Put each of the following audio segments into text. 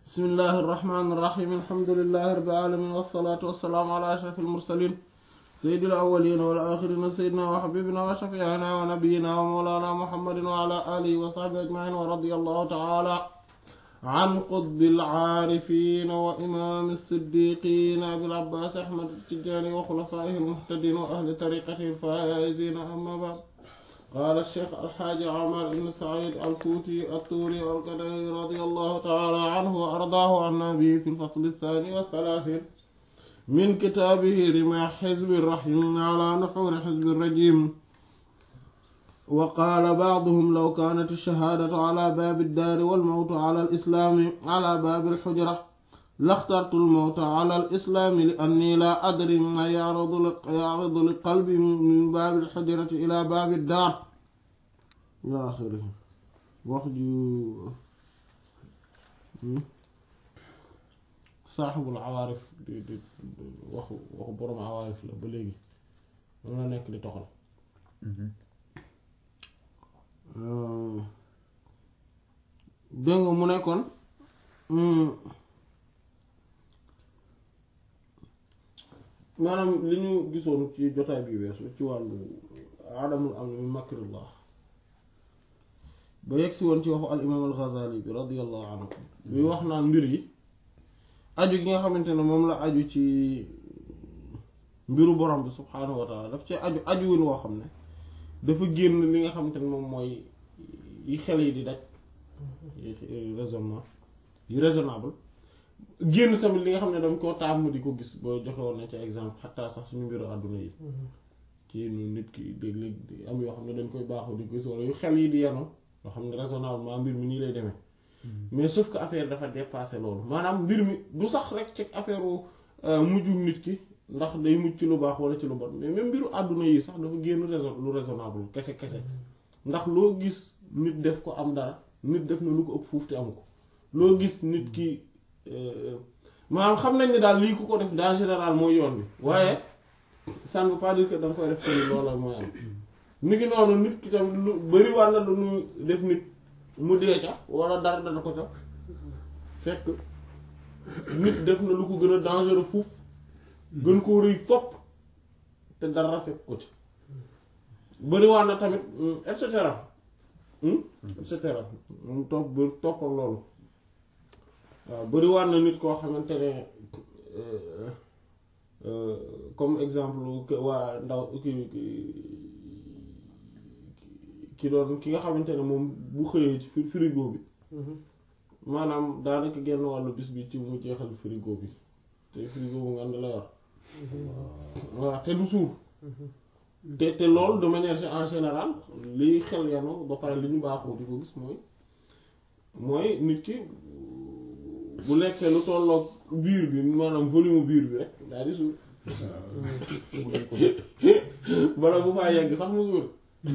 بسم الله الرحمن الرحيم الحمد لله رب العالمين والصلاة والسلام على أشرف المرسلين سيد الأولين والآخرين سيدنا وحبيبنا وشفيعنا ونبينا ومولانا محمد وعلى آله وصحبه أجمعين ورضي الله تعالى عن قطب العارفين وإمام الصديقين أبي العباس أحمد التجاني وخلفائه المهتدين وأهل طريقته الفائزين أما بعد قال الشيخ الحاج عمر بن سعيد الفوتي الطوري القدري رضي الله تعالى عنه وأرضاه عن النبي في الفصل الثاني والثلاثين من كتابه رماح حزب الرحيم على نحور حزب الرجيم وقال بعضهم لو كانت الشهادة على باب الدار والموت على الإسلام على باب الحجرة لاخترت الموت على الإسلام لأني لا أدري ما يعرض يعرض لقلبي من باب الحجرة إلى باب الدار إلى آخره وخجو صاحب العوارف di di waxu waxu borom awaarif la ba léegi moom la nekk di toxal dégg nga mu nekkoon maanaam li ñu gisoon ci jotaay bi weesu ci wàllu adamul am min makrillah ba yegg si woon ci waxu al imaam al Ghazali bi radiyallahu anhu bi wax naan mbir yi aju gi nga xamante ne moom la aju ci mbiru borom bi subhaanahu wa taala daf ci aju ajuwin woo xam ne dafa génn li nga xamante ne moom mooy yi xel yi di daj yi raisonnement yi raisonnable génn tamit li nga xam ne dañ koo tàmm di ko gis boo joxe woon na ci exemple xataa sax suñu mbiru àdduna yi ci nit ki léeg-léeg am yoo xam ne dañ koy baaxoo di gis wala yu xel yi di yenu yoo xam ne raisonnablement mbir mi nii lay demee mais sauf que affaire dafa dépassé loolu maanaam mbir mi du sax rek ci affaire mujjum nit ki ndax day mujj ci lu baax wala ci lu bon mais même mbiru àdduna yi sax dafa génn raison lu raisonnable kese kese ndax loo gis nit def ko am dara nit def na lu ko ëpp fuuf te amu ko loo gis nit ki maanaam xam nañ ne daal lii ku ko def dans général mooy yoon bi waaye ça ne veut pas dire que da nga koy def ko ni loola mooy am ni ki noonu nit ki tam lu bari war na lu ñu def nit mu dee ca wala dara dana ko ca fekk nit def na lu ko gën a dangereux fuuf gën koo rëy fopp te dara fekk ko ci bari war na tamit et cetera et cetera moom topp ba toppal loolu waaw bari war na nit koo xamante ne comme exemple waa ndaw ki ki doon ki nga xamante ne moom bu xëyee ci frigo bi maanaam daanaka genn wàllu bis bi ci mu jeexal frigo bi te frigo bu ngand la yor waaw te du suur te te loolu de manière en général liy xel yanu ba pare li ñu baaxoo di ko gis mooy mooy nit ki bu lekkee lu tolloog biir bi maanaam volume biir bi rek daal di suur bala bu faa yegg sax mu suur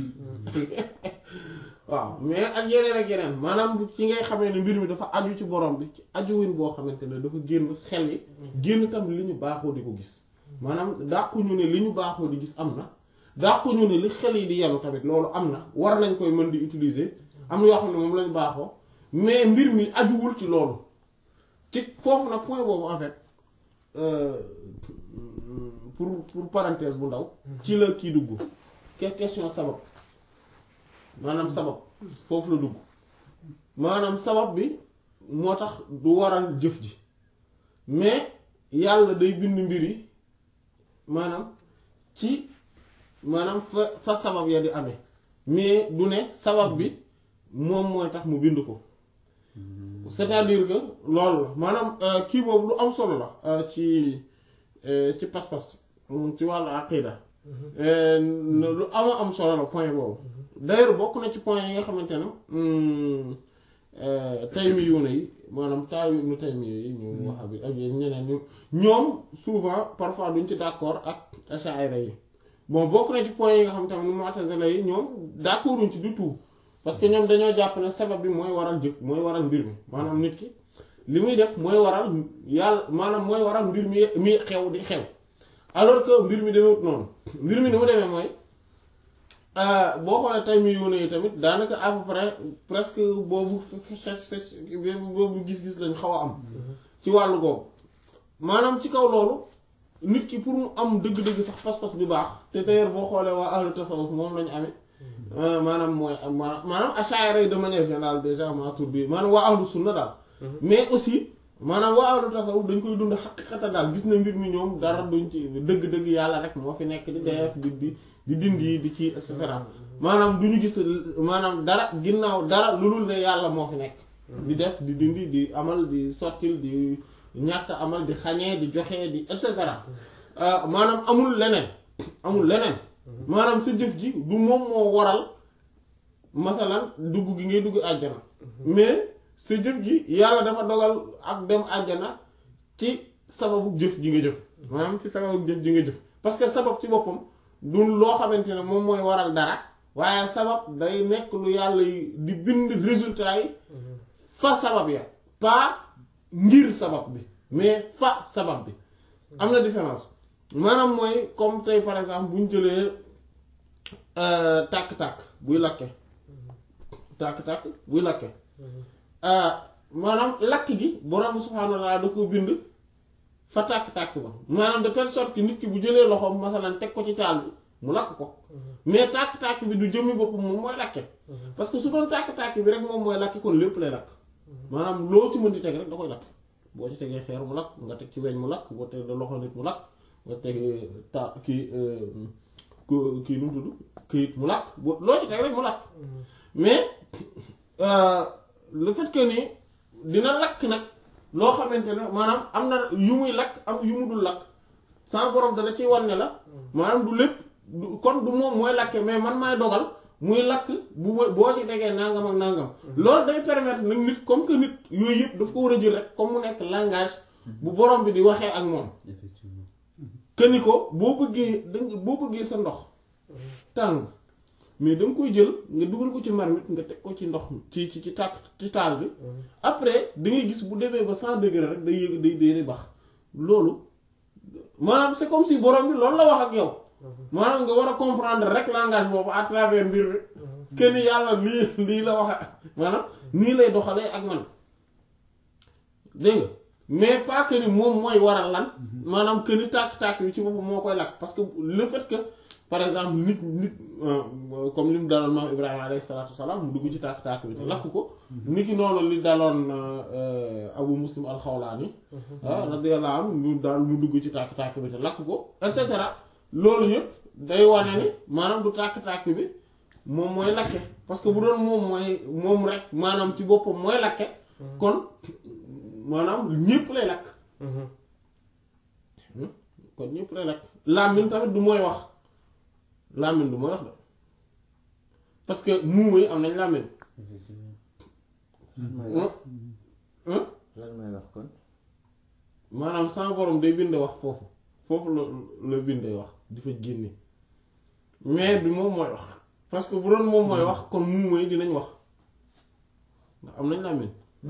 waaw mais ak yeneen ak yeneen maanaam ci ngay xamee ne mbir mi dafa aju ci borom bi ci ajuwin boo xamante ne dafa génn xel yi génn tam li ñu baaxoo di ko gis maanaam dàquñu ne li ñu baaxoo di gis am na dàquñu ne li xel yi di yenu tamit loolu am na war nañ koy mën di utiliser am na yoo xam ne moom lañ baaxoo mais mbir mi ajuwul ci loolu ci foofu nag point boobu en fait pour pour parenthèse bu ndaw ci la kii dugg ke question sabab maanaam sabab foofu la dugg maanaam sabab bi moo tax du waral jëf ji mais yàlla day bind mbir yi maanaam ci maanaam fa fa sabab ya di amee mais du ne sabab bi moom mooy tax mu bind ko c'est-à-dire que loolu la maanaam kii boobu lu am solo la ci ci pas-pas ci wàllu aqida lu ama am solo la point boobu d'ailleurs bokk na ci point yi nga xamante ne taymiyuuna yi maanaam taayu ibnu taymiya yi ñu wax bi ak ñeneen ñu ñoom souvent parfois duñ ci d'accord ak ash'ari yi bon bokk na ci point yi nga xam tamit mu'tazila yi ñoom d'accorduñ ci du tout parce que ñoom dañoo jàpp ne sabab bi mooy waral jëf mooy waral mbir mi maanaam nit ki li muy def mooy waral yàlla maanaam mooy waral mbir mi mi xew di xew alors que mbir mi demewut noonu mbir mi ni mu demee mooy boo xoolee tay mi yoone yi tamit daanaka à peu près presque boobu xes xes boobu gis-gis lañ xaw a am ci wàllu googu maanaam ci kaw loolu nit ki pour mu am dëgg-dëgg sax pas-pas bi baax te d'ailleurs boo xoolee waa ahlu tasawuf moom lañu amee maanaam mooy maanaam ash'ari yi de manière générale déjà Maturidi maanaam waa ahlu sunna daal mais aussi maanaam waa ahlu tasawuf dañ koy dund xaqiqata daal gis na mbir mi ñoom dara duñ ci dëgg-dëgg yàlla rek moo fi nekk di def di di di dindi di ci et cetera maanaam du ñu gis maanaam dara ginnaaw dara lu dul ne yàlla moo fi nekk di def di dindi di amal di sottil di ñàkk amal di xañee di joxe di et cetera maanaam amul leneen amul leneen maanaam sa jëf ji du moom moo waral masalan dugg gi ngay dugg àjjana mais sa jëf ji yàlla dafa dogal ak dem àjjana ci sababu jëf ji nga jëf maanaam ci sababu jëf ji nga jëf parce que sabab ci boppam du loo xamante ne moom mooy waral dara waaye sabab day nekk lu yàlla di bind résultat yi fa sabab ya pas ngir sabab bi mais fa sabab bi am na différence maanaam mooy comme tey par exemple bu ñu jëlee tàkk-tàkk buy lakke tàkk-tàkk buy lakke maanaam lakk gi borom subhaanahu wa ta'aala da ko bind fa tàkk-tàkk ba maanaam de telle sorte que nit ki bu jëlee loxoom masalan teg ko ci taal bi mu lakk ko mais tàkk-tàkk bi du jëmmi boppam moom mooy lakke parce que su doon tàkk-tàkk bi rek moom mooy lakki kon lépp lay lakk maanaam loo ci mën di teg rek da koy lakk boo ci tegee xeer mu lakk nga teg ci weñ mu lakk boo teg loxo nit mu lakk nga teg ta kii kii nu mu tudd këyit mu lakk boo loo ci teg rek mu lakk mais le fait que ni dina lakk nag loo xamante ne maanaam am na yu muy lakk am yu mu dul lakk sama borom dana ciy wan ne la maanaam du lépp kon du moom mooy lakke mais man maay dogal muy lakk bu boo ci tegee nangam ak nangam loolu day permettre nag nit comme que nit yooyu yëpp daf ko war a jël rek comme mu nekk langage bu borom bi di waxee ak moom effectivement que ni ko boo bëggee danga boo bëggee sa ndox tàng mais da nga koy jël nga dugal ko ci marmite nga teg ko ci ndox mi ci ci ci tàkk ci taal bi après da ngay gis bu demee ba cent degré rek day yëg day day bax loolu maanaam c'est comme si borom bi loolu la wax ak yow maanaam nga war a comprendre rek langage boobu à travers mbir mi que ni yàlla lii lii la wax maanaam nii lay doxalee ak man dégg nga mais pas que ni moom mooy waral lan maanaam que ni tàkk-tàkk bi ci boppam moo koy lakk parce que le fait que par exemple nit nit comme li mu daloon maam Ibrahima alayhi salaatu wasalaam mu dugg ci tàkk-tàkk bi te lakk ko nit ki noonu li daloon Abu Muslim al-Xawlaani radiyallahu anhu mu daal mu dugg ci tàkk-tàkk bi te lakk ko et cetera loolu yëpp day wane ni maanaam du tàkk-tàkk bi moom mooy lakke parce que bu doon moom mooy moom rek maanaam ci boppam mooy lakke kon maanaam ñépp lay lakk kon ñépp lay lakk làmmiñ tamit du mooy wax làmmiñ du mooy wax de parce que muuma yi am nañ làmmiñ effectivement lan mooy wax lan mooy wax kon maanaam sama borom day bind wax foofu foofu la la bindee wax di fa génne mais bi moom mooy wax parce que bu doon moom mooy wax kon muuma yi dinañ wax ndax am nañ làmmiñ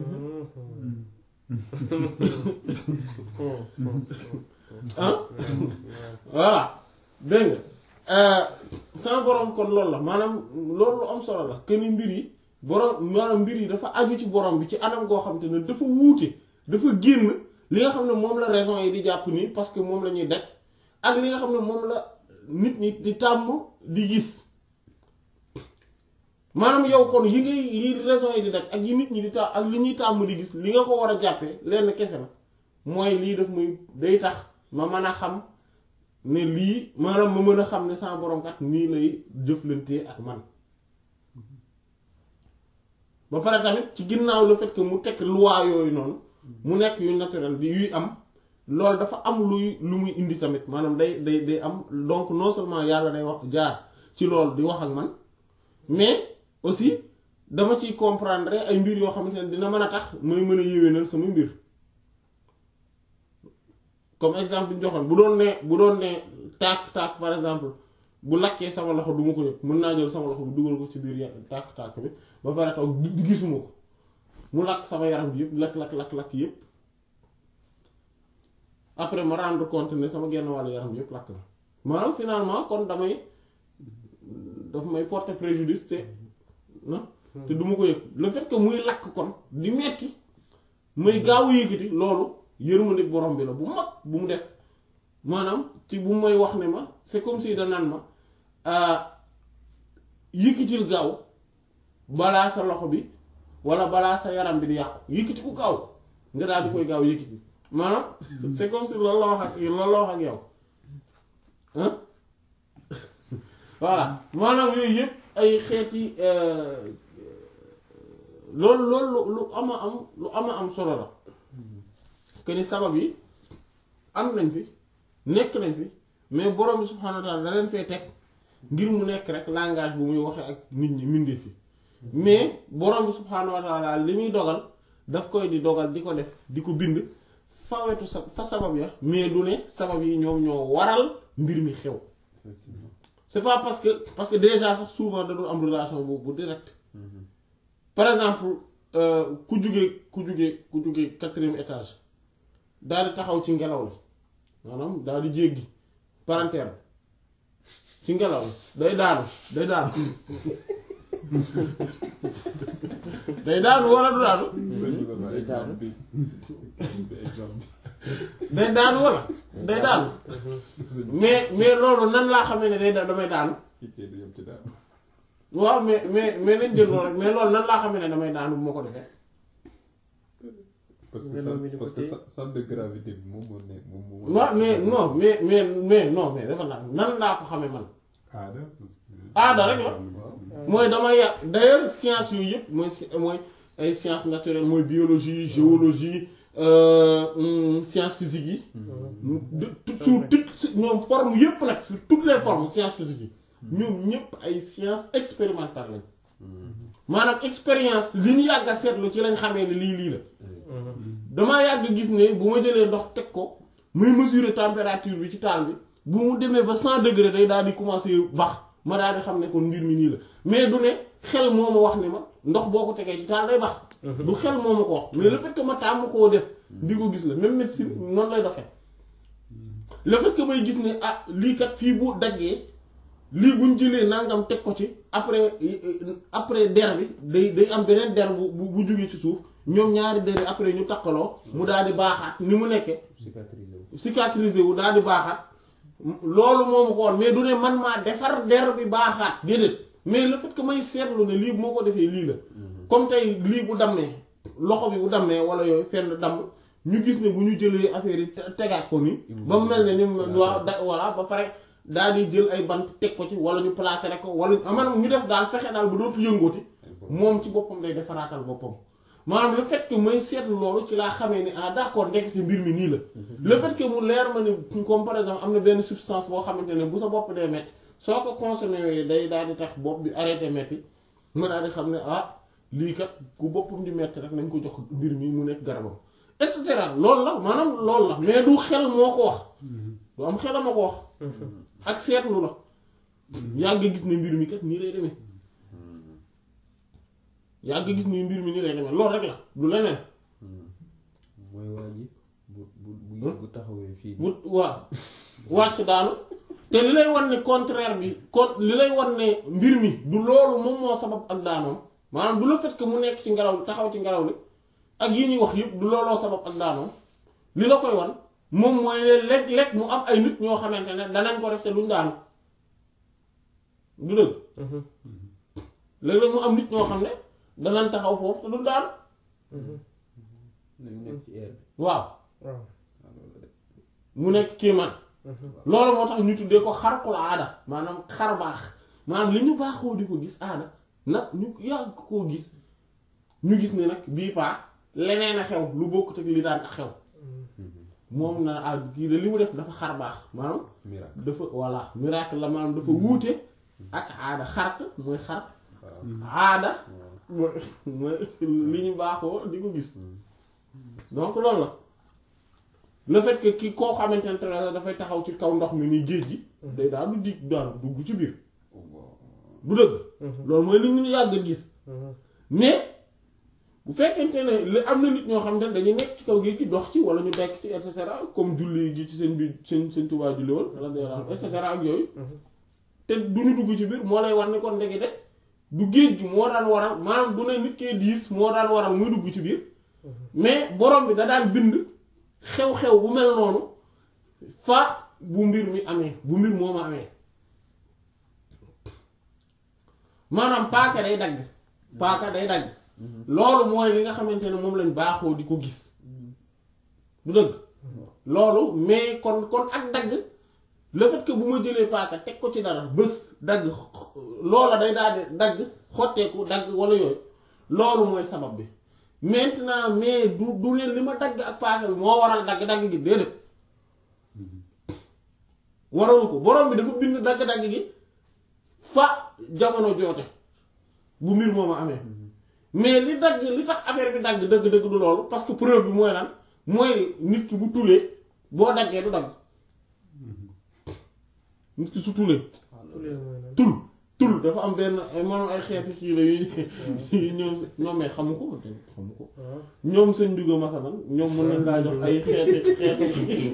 ah voilà dégg nga sama borom kon loolu la maanaam loolu lu am solo la que ni mbir yi borom maanaam mbir yi dafa aju ci borom bi ci anam goo xam te ne dafa wuute dafa génn li nga xam ne moom la raison yi di jàpp nii parce que moom la ñuy daj ak li nga xam ne moom la nit ñi di tàmm di gis maanaam yow kon yi ngay yi raison yi di daj ak yi nit ñi di ta ak li ñuy tàmm di gis li nga ko war a jàppee lenn kese la mooy lii daf muy day tax ma mën a xam ne lii maanaam ma mën a xam ne sama borom kat nii lay jëflantee ak man ba pare tamit ci ginnaaw le fait que mu teg loi yooyu noonu mu nekk yu naturel bi yuy am loolu dafa am luy lu muy indi tamit maanaam day day day am donc non seulement yàlla day wax jaar ci loolu di wax ak man mais aussi dama ciy comprendre ay mbir yoo xamante ne dina mën a tax mooy mën a yéwénal sama mbir comme exemple bi ñu joxoon bu doon ne bu doon ne tàkk-tàkk par exemple bu lakkee sama loxo du ma ko yëg mën naa jël sama loxo bi dugal ko ci biir ya- tàkk-tàkk bi ba pare taw di gisuma ko mu lakk sama yaram bi yëpp lakk lakk lakk lakk yëpp après ma rendre compte ne sama genn wàllu yaram bi yëpp lakk na maanaam finalement kon damay daf may porter préjudice te na te du ma ko yëg le fait que muy lakk kon di metti may gaaw yëkkati loolu yërmande borom bi la bu mag bu mu def maanaam ci bu may wax ne ma c'est comme si da naan ma yëkkatil gaaw balaa sa loxo bi wala balaa sa yaram bi di yàqu yëkkati ku gaaw nga daal di koy gaaw yëkkati maanaam c'est comme si loolu la wax ak loolu la wax ak yow ah voilà maanaam yooyu yëpp ay xeeti loolu loolu lu ama am lu ama am solo la que ni sabab yi am nañ fi nekk nañ fi mais borom bi subhaanahu wa taala da leen fee teg ngir mu nekk rek langage bu muy waxee ak nit ñi mindee fi mais borom bi subhaanahu wa taala li muy dogal daf koy di dogal di ko def di ko bind fawetu sa fa sabab ya mais du ne sabab yi ñoom ñoo waral mbir mi xew c'est pas parce que parce que déjà sax souvent da dul am relation bu bu direct par exemple ku jugee ku jugee ku jugee quatrième étage daal di taxaw ci ngelaw li maanaam daal di jéggi palanteer ci ngelaw li day daanu day daanu day daanu wala du daanu day daanu wala day daanu mais mais loolu nan laa xamee ne day da damay daanu waaw mais mais mais nañ jël loolu rek mais loolu nan laa xamee ne damay daanu bu ma ko defee parce que ça parce que centre de gravité bi moom moo nekk moom moo. waaw mais non mais mais mais non mais dafa naan nan laa ko xamee man aada. aada rek la mooy dama yàq d'ailleurs science yooyu yëpp mooy mooy ay sciences naturelles mooy biologie géologie sciences physiques yi. de sur toutes ñoom forme yëpp nag sur toutes les formes sciences physiques yi. ñoom ñëpp ay sciences expérimentales lañ. maanaam expérience li ñu yàgg a seetlu ci lañ xamee ne lii lii la. damaa yàgg gis ne bu ma jëlee ndox teg ko muy mesurer température bi ci taal bi bu mu demee ba cent degré day daal di commencer bax ma daal di xam ne kon mbir mi nii la mais du ne xel moo ma wax ne ma ndox boo ko tegee ci taal day bax. du xel moo ma ko wax mais le fait que ma tàmm koo def. di ko gis la même médecine noonu lay doxee. le fait que may gis ne ah lii kat fii bu daggee lii buñ jëlee nangam teg ko ci après après der bi day day am beneen der bu bu bu jugee ci suuf. ñoom ñaari dëri après ñu takkaloo mu daal di baaxaat ni mu nekkee cicatriser wu daal di baaxaat loolu moomu ko woon mais du ne man maa defar der bi baaxaat déedéet mais le fait que may seetlu ne lii bu moo ko defee lii la comme tey lii bu dammee loxo bi bu dammee wala yooyu fenn damm ñu gis ne bu ñu jëlee affaire yi tegaat ko ni ba mu mel ne ni waaw da voilà ba pare daal di jël ay bant teg ko ci wala ñu plaqué rek ko wala maanaam ñu def daal fexe daal bu dootu yëngooti moom ci boppam day defaraatal boppam maanaam le fait que may seetlu loolu ci laa xamee ni ah d'accord ndekete mbir mi nii la. le fait que mu leer ma ne comme par exemple am na benn substance boo xamante ne bu sa bopp dee metti soo ko consommé day daal di tax bopp bi arrêté metti ma daal di xam ne ah lii kat ku boppam di metti rek nañ ko jox mbir mi mu nekk garabam et cetera loolu la maanaam loolu la mais du xel moo ko wax. du am xel ma ko wax. ak seetlu la. yàgg gis ne mbir mi kat nii lay demee. yaa ngi gis ni mbir mi ni lay demee loolu rek la du leneen. mooy waa ji bu bu bu taxawee fii. bu waaw wàcc daanu te li lay wan ne contraire bi kon li lay wan ne mbir mi du loolu moom moo sabab ak daanoom maanaam du le fait que mu nekk ci ngelaw li taxaw ci ngelaw li ak yi ñuy wax yëpp du looloo sabab ak daanoom li la koy wan moom mooy ne léeg-léeg mu am ay nit ñoo xamante ne danañ ko def te duñ daanu du dëgg. léeg-léeg mu am nit ñoo xam ne. danañ taxaw foofu te du daal. nañu nekk ci air bi. waaw. mu nekk kéemaan. loolu moo tax ñu tuddee ko xarqul aada maanaam xar baax maanaam li ñu baaxoo di ko gis aada nag ñu yàgg koo gis ñu gis ne nag bii paa leneen a xew lu bokkut ak li daan a xew. moom na ah kii de li mu def dafa xar baax maanaam. miracle dafa voilà miracle la maanaam dafa wuute ak aada xarq mooy xar. aada. mooy mooy li ñu baaxoo di ko gis donc loolu la le fait que ki koo xamante ne dafay taxaw ci kaw ndox mi ni géej gi day daal du dig daal dugg ci biir du dëgg loolu mooy li ñu yàgg gis mais bu fekkente ne li am na nit ñoo xamante ne dañuy nekk ci kaw géej gi dox ci wala ñu nekk ci et cetera comme julli gi ci seen bi seen seen Tuubaa julli woon et cetera ak yooyu te du ñu dugg ci biir moo lay war ni kon ndekete du géej gi moo daan waral maanaam du ne nit kee diis moo daan waral muy dugg ci biir mais borom bi da daan bind xew-xew bu mel noonu fa bu mbir mi amee bu mbir moo ma amee maanaam paaka day dagg paaka day dagg loolu mooy li nga xamante ne moom lañ baaxoo di ko gis du dëgg loolu mais kon kon ak dagg le fait que bu ma jëlee paaka teg ko ci dara bés dagg loola day daal di dagg xotteeku dagg wala yooyu loolu mooy sabab bi maintenant mais du du leen li ma dagg ak paaka bi moo waral dagg-dagg gi déedéet waralu ko borom bi dafa bind dagg-dagg gi fa jamono joote bu mbir moom a amee mais li dagg li tax affaire bi dagg dëgg-dëgg du loolu parce que preuve bi mooy lan mooy nit ki bu tulee boo daggee du dagg nit ki su tulee tul tul dafa am benn maanaam ay xeeti kii la yu ñoom ñoom mais xamu ko xamu ko ñoom sëñ Ndiouga masalan ñoom mën nañ laa jox ay xeeti xeeti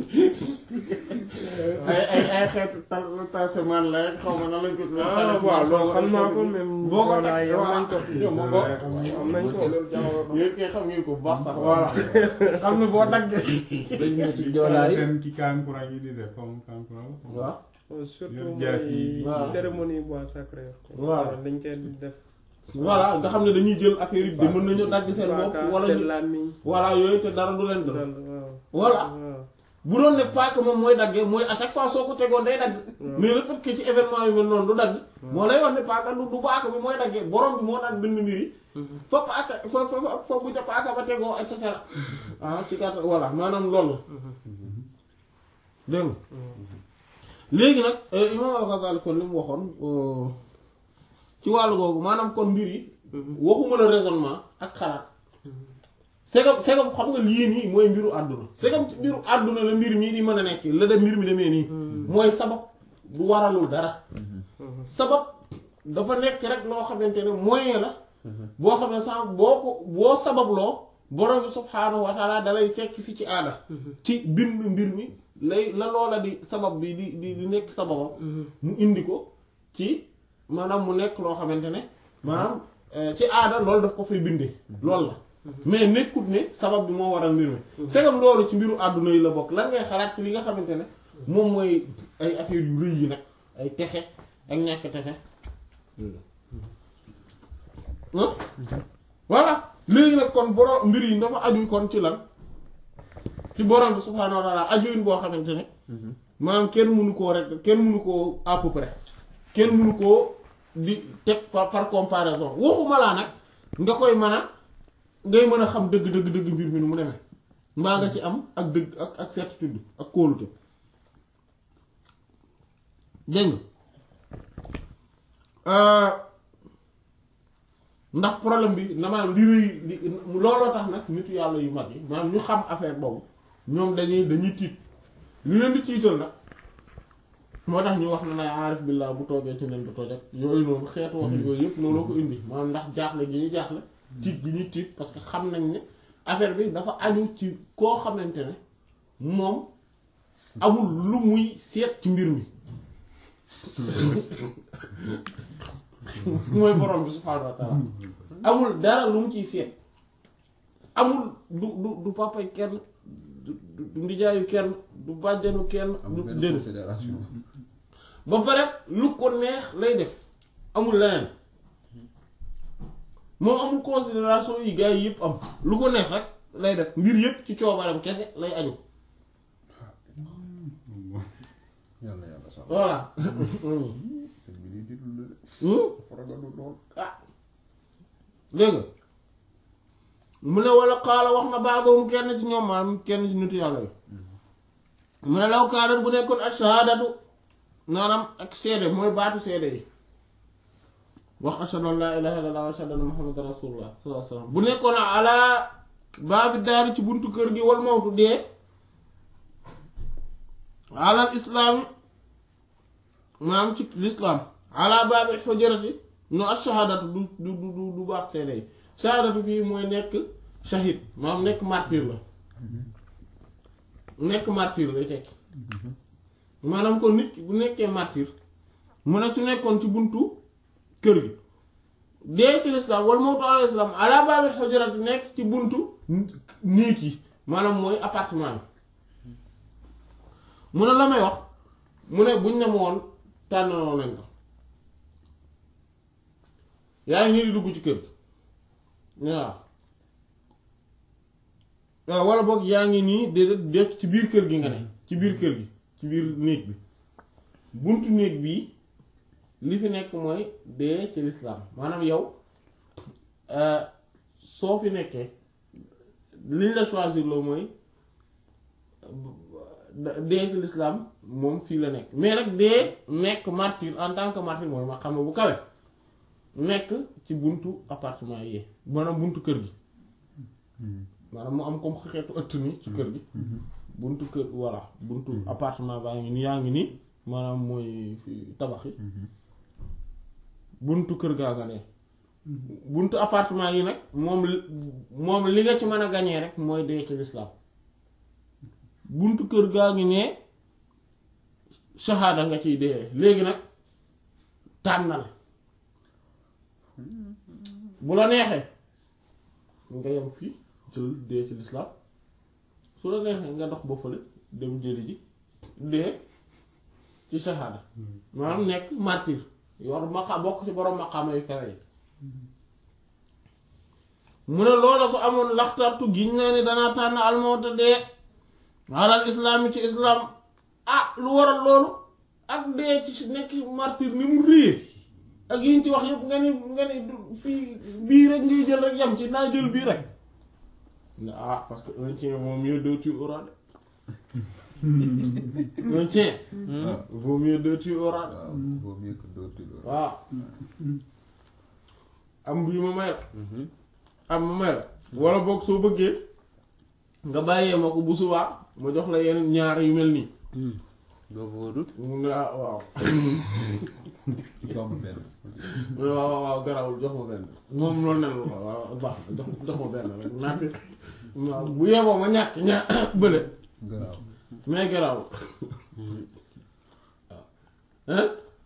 ay ay ay xeeti tal tasemaan la rek xaw ma nan lañ ko ah waaw loolu xam naa ko même. boo ko voilà teg yow nañ ko. yow moom boo am nañ ko. yéen kay xam ngeen ko bu baax sax voilà xam ne boo daggee dañ ne ci joolaay seen ki kankurang yi di def comme kankurang waaw Oh, surtout Yor jaas yi. mooy Waaw. cérémonie bois sacré. Voilà. dañ koy def. voilà nga xam ne dañuy jël affaire yi de mën nañu dagg seen bopp Paaka, wala seen ñu làmmiñ. voilà yooyu te dara du leen dal dal waaw. voilà waaw. bu doon ne paaka moom mooy daggee mooy à chaque fois soo ko tegoon day dagg mais le fait que ci événement yu mel noonu du dagg moo lay wax ne paaka du du paaka bi mooy daggee borom bi moo daan bind mbir yi fa paaka fa fa fa bu ca paaka ba tegoo et cetera ah ci gàttal voilà maanaam loolu dégg nga léegi nag imam al-Ghazali kon li mu waxoon euh, ci wàllu googu maanaam kon mbir yi waxuma la raisonnement ak xalaat segam segam xam nga lii nii mooy mbiru àdduna segam ci mbiru àdduna la mbir mii di mën a nekk la dem mbir mi demee nii mooy sabab du waralul dara sabab dafa nekk rek loo xamante ne moyen la boo xam ne sax boo ko boo sababloo borom bi subhaanahu wa taala dalay fekk si ci aada ci bind mbir mi lay la loola di sabab bi di di di nekk sababam mu indi ko ci maanaam mu nekk loo xamante ne maanaam euh, ci aada loolu daf ko fay bindee loolu la mais nekkut ne sabab bi moo waral mbir mi segam loolu ci mbiru àdduna yi la bokk lan ngay xalaat ci li nga xamante ne moom mooy ay affaire yu rëy yi nag ay texe ak ñàkk texe ah voilà léegi nag kon borom mbir yi dafa aju kon ci lan ci borom bi subhaanahu wa taala ajuin boo xamante ne maanaam kenn mënu koo rek kenn mënu koo à peu près kenn mënu koo di teg par par comparaison waxuma laa nag nga koy mën a ngay mën a xam dëgg dëgg dëgg mbir mi nu mu demee mbaa nga ci am ak dëgg ak ak certitude ak kóolute dégg nga ndax problème bi na maanaam li rëy li looloo tax nag nitu yàlla yu mag yi maanaam ñu xam affaire boobu ñoom dañuy dañuy tiit li leen di tiital nag moo tax ñu wax na nay aarif billah bu toogee ci nen du toj ak yooyu noonu xeetu wax yooyu yëpp looloo ko indi maanaam ndax jaaxle gi ñu jaaxle tiit gi ñuy tiit parce que xam nañ ne affaire bi dafa aju ci koo xamante ne moom amul lu muy seet ci mbir mi mooy borom bi subhaanahu wa taala amul dara lu mu ciy seet amul du du du papay kenn du du du ndijaayu kenn du bàjjanu kenn du amul benn déedéet considération ba pare lu ko neex lay def amul leneen moom amul considération yi gars yi yëpp am lu ko neex rek lay def mbir yëpp ci coobaram kese lay aju yàlla yàlla sax voilà sëñ bi di déglu la de Hmm? dafa ragalu lool ah dégg nga mu ne wala xaala wax na baadoom kenn ci ñoom maanaam kenn ci nitu yàlla yi mu ne law kaanat bu nekkoon ak shahadatu maanaam ak seede mooy baatu seede yi wax ashhadu an laa ilaaha illallaah wa ashhadu anna muhammadan rasulullah sallallahu alayhi wa sallam bu nekkoon ala baabi daari ci buntu kër gi wal mawtu dee alal islaami maanaam ci lislaam ala baabi xujrati no ak shahadatu du du du du baax seede yi shahadatu fii mooy nekk shahid maanaam nekk martyr la nekk martyr lay tekki maanaam kon nit ki bu nekkee martyr mu ne su nekkoon ci buntu kër gi dee ci lislaam wala mawtu ala lislaam ala baabil xujurat nekk ci buntu néeg yi maanaam mooy appartement yi mu ne la may wax mu ne buñ ne ma woon tànnaloo nañ ko yaa ngi nii di dugg ci kër gi waaw waaw wala boog yaa ngi nii de de ci biir kër gi nga ne ci biir kër gi ci biir néeg bi buntu néeg bii li fi nekk mooy dee ci lislaam maanaam yow soo fi nekkee liñ la choisir loo mooy dee ci lislaam moom fii la nekk mais nag dee nekk martyr en tant que martyr mooy ma xam bu kawe nekk ci buntu appartement yi maanaam buntu kër gi maanaam mu am comme xeetu ëtt ni ci kër gi buntu kër voilà buntu appartement baa ngi ni yaa ngi nii maanaam mooy fi tabax yi buntu kër gaa nga ne buntu appartement yi nag moom moom li nga ci mën a gañee rek mooy dee ci lislaam buntu kër gaa ngi ne shahada nga ciy dee léegi nag tànnal bu la neexee nga yem fii jël dee ci lislaam su la neexee nga dox ba fële dem jëli ji dee ci shahada maanaam nekk martyr yor maqa bokk ci borom maqaama yu kawe yi mu ne loola su amoon laxtartu giñ naa ni danaa tànn almawta dee alal islaam yi ci islaam ah lu waral loolu ak dee ci nekk martyr ni mu réyee ak yiñ ci wax yëpp nga ni nga ni fii bii rek ngay jël rek yam ci naa jël bii rek ne ah parce que un tien vaut mieux deux tu auras de un tien vaut mieux deux tu auras de waaw vaut mieux que d'autres loolu. waaw am bii ma may la am ma may la wala boog soo bëggee nga bàyyee ma ko bu subaa ma jox la yeneen ñaar yu mel nii boobu wóorul mu ne ah waaw Jox ma benn. mu ne waaw waaw waaw garawul jox ma benn moom loolu ne la waaw waaw baax na jox jox ma benn rek naati waaw bu yeboo ma ñàkk ña bële Garaaw. mais garawul hein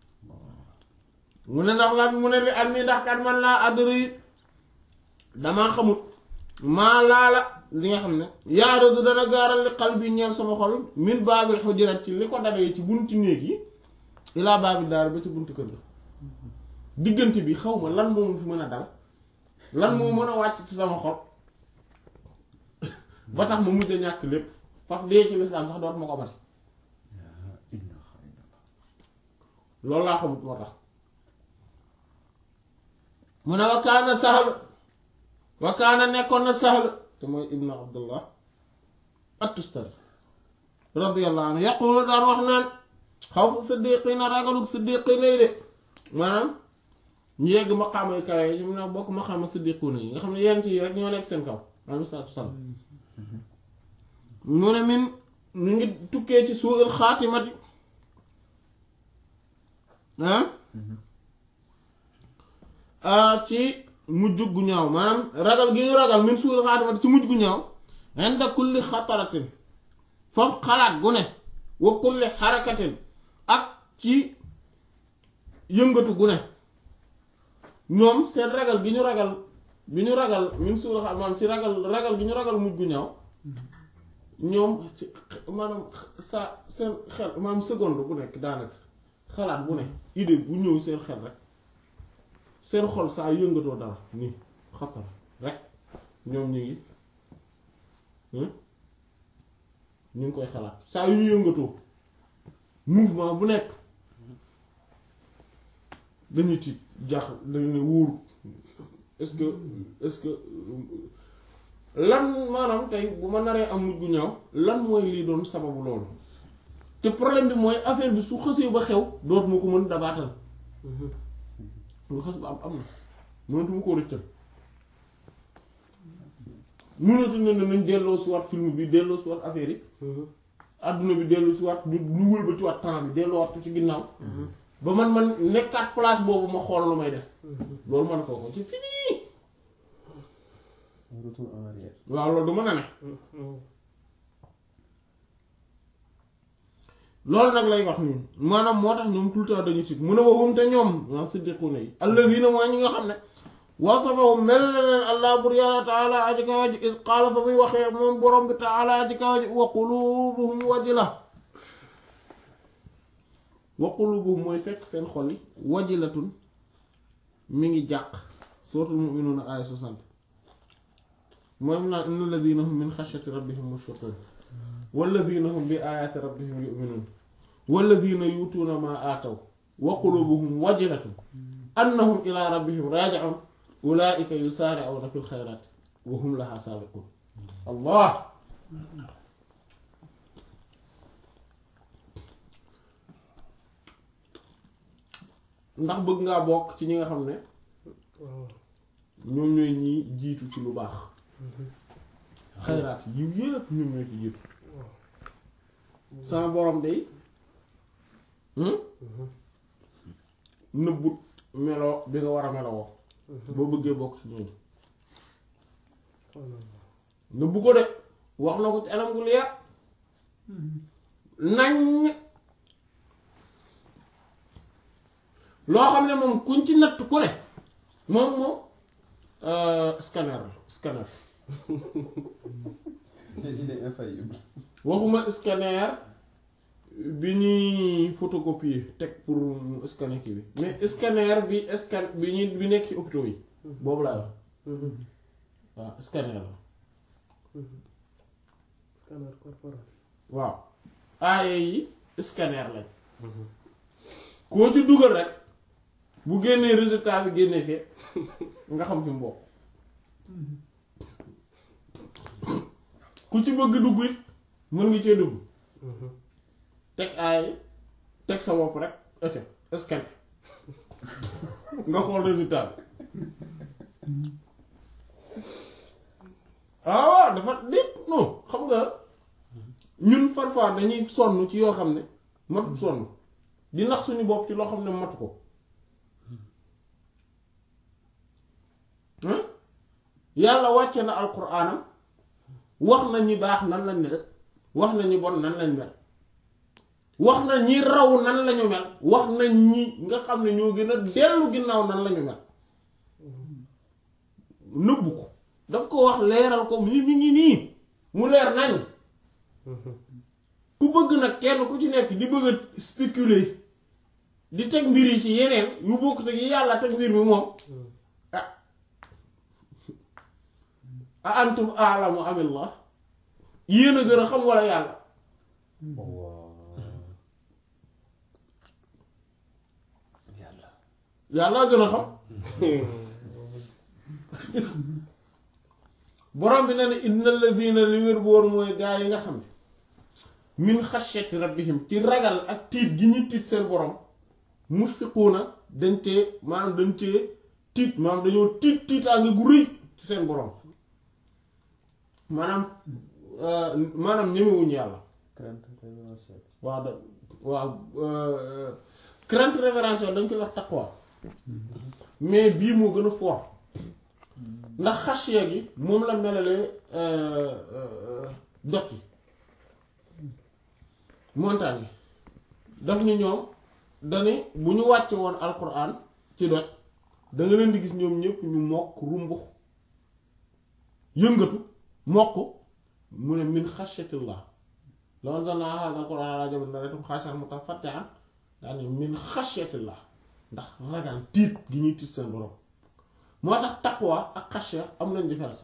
mu ne ndax lan mu ne li am ni ndax kat man laa àddara yi damaa xamut maa laala li nga xam ne yaaradu dana gaaral li xal bi ñeel sama xol min baabil xujurat ci li ko dalee ci bunti néeg yi ilaa baabil daar ba ci buntu kër ga diggante bi xaw ma lan moo fi mën a dal lan moo mën a wàcc ci sama xol ba tax ma mujj a ñàkk lépp faf dee ci lislaam sax doot ma ko mati loolu laa xamut moo tax mu ne wa kaana sahl wa kaana nekkoon na sahl te mooy ibnu abdullah at-tustari radiyallahu anhu yaqulu daan wax naan xaw fu siddiqina ragaluk siddiqina yi de maanaam ñu yegg maqaama yu kawe yi ñu ne bokk maqaama siddiquna yi nga xam ne yent yi rek ñoo nekk seen kaw alayhi salaatu wasalaam mu ne min ñu ngi tukkee ci suul xaatimati ah ci mujj gu ñaaw maanaam ragal gi ñu ragal min suul xaatimati ci mujj gu ñaaw inda kulli xataratin foofu xalaat gu ne wa kulli xarakatin ak ci yëngatu gu ne ñoom seen ragal gi ñu ragal bi ñu ragal min suul xaatimati maanaam ci ragal ragal gi ñu ragal mujj gu ñaaw ñoom ci maanaam sa seen xel maanaam seconde bu nekk daanaka xalaat bu ne idée bu ñëw seen xel rek seen xol saa yëngatoo dara nii xatar rek ñoom ñu ngi ñu ngi koy xalaat saa yu ñu yëngatoo mouvement bu nekk dañuy tiit jaax dañu ne wóoru est-ce que est-ce que lan maanaam tey bu ma naree am mujj gu ñaaw lan mooy lii doon sababu loolu te problème bi mooy affaire bi su xësee ba xew dootuma ko mën dabaatal lu xës ba am am na mënatuma koo rëccal mënatu ne nañ delloo si waat film bi delloo si waat affaire yi adduna bi delloo si waat ñu ñu wëlbati waat temps bi delloo waat ko ci ginnaaw ba man man nekkaat place boobu ma xool lu may def loolu man koo ko ci fini retour en arrière waaw loolu du mën a ne loolu nag lay wax nii maanaam moo tax ñoom tout le temps dañu sit mu ne waxum te ñoom waa siddiquuna yi alladina mooy ñi nga xam ne wasafahum mel na leen allah bur yàlla taala aji kawa ji is qaala fa muy waxee moom borom bi taala aji kawa ji wa qulubuhum wajila wa qulubuhum mooy fekk seen xol yi wajilatun mi ngi jàq suratul mu'minuuna aaya 60 mooy mu naan inna alladina hum min xashyati rabbihim mushfiqun walladina hum bi ayaati rabbihim yu'minuun walladina yuutuuna maa aataw wa qulubuhum wajilatun annahum ila rabbihim raaji'uun ulaa'ika yusaari'uuna fil xayraati wa hum lahaa saabiquun allah ndax bëgg ngaa bokk ci ñi nga xam ne ñoom ñooy ñi jiitu ci lu baax xayraat yiw yëpp ñoom ñooy ci jiitu sama borom day nëbbut melo bi nga war a melowoo boo bëggee bokk ci ñooñu nëbbu ko de wax na ko ci anam gu leer nañ loo xam ne moom kuñ ci natt ku ne moom moom scanner la scanner il est infaillible. waxuma scanner bi ñuy photocopier teg pour scanner kii bi mais scanner bi scan bi ñuy bi nekk ci hôpitaux yi boobu laay wax waaw scanner la scanner corporel waaw aaye yi scanner lañ koo ci dugal rek bu génnee résultat bi génnee fee nga xam fi mu bokk ku ci bëgg dugg it mën nga cee dugg teg aaye teg sa bopp rek ete scanner nga xool résultat bi ah waaw dafa déet non xam nga ñun parfois dañuy sonn ci yoo xam ne matut sonn di nax suñu bopp ci loo xam ne matu ko yàlla wàcce na alquraanam wax na ñi baax nan lañ mel wax na ñi bon nan lañ mel wax na ñi raw nan lañu mel wax na ñi nga xam ne ñoo gën a dellu ginnaaw nan lañu mel nëbbu ko daf ko wax leeral ko mi mi ngi nii mu leer nañ ku bëgg nag kenn ku ci nekk di bëgg a spéculer di teg mbir yi ci yeneen yu bokk te yi yàlla teg mbir mi moom ah a antum aalamu amillah yéen a gën a xam wala yàlla yàlla yàlla gën a xam borom bi na ne inna alladina li wér bu woon mooy gaa yi nga xam ne min xashyati rabbihim ci ragal ak tiit gi ñu tiit seen borom musfiquuna dañ tee maanaam dañ tee tiit maanaam dañoo tiit tiitaange gu rëy ci seen borom maanaam maanaam ñemewuñu yàlla crainte révérentielle. waaw da waaw crainte révérentielle dañ koy wax taqwa mais bii moo gën a fort ndax xashiya gi moom la melalee doj yi montagne yi daf ni ñoom dani bu ñu wàcce woon alquran ci doj da nga leen di gis ñoom ñëpp ñu mokk rumbux yëngatu mokk mu ne min xashiyatillah law anzalna hadha alquran ala jabalin la ra'aytahu khashi'an mutasaddian daani min xashiyatillah ndax ragal tiit gi ñuy tiit seen borom moo tax taqwa ak xashiya am nañ différence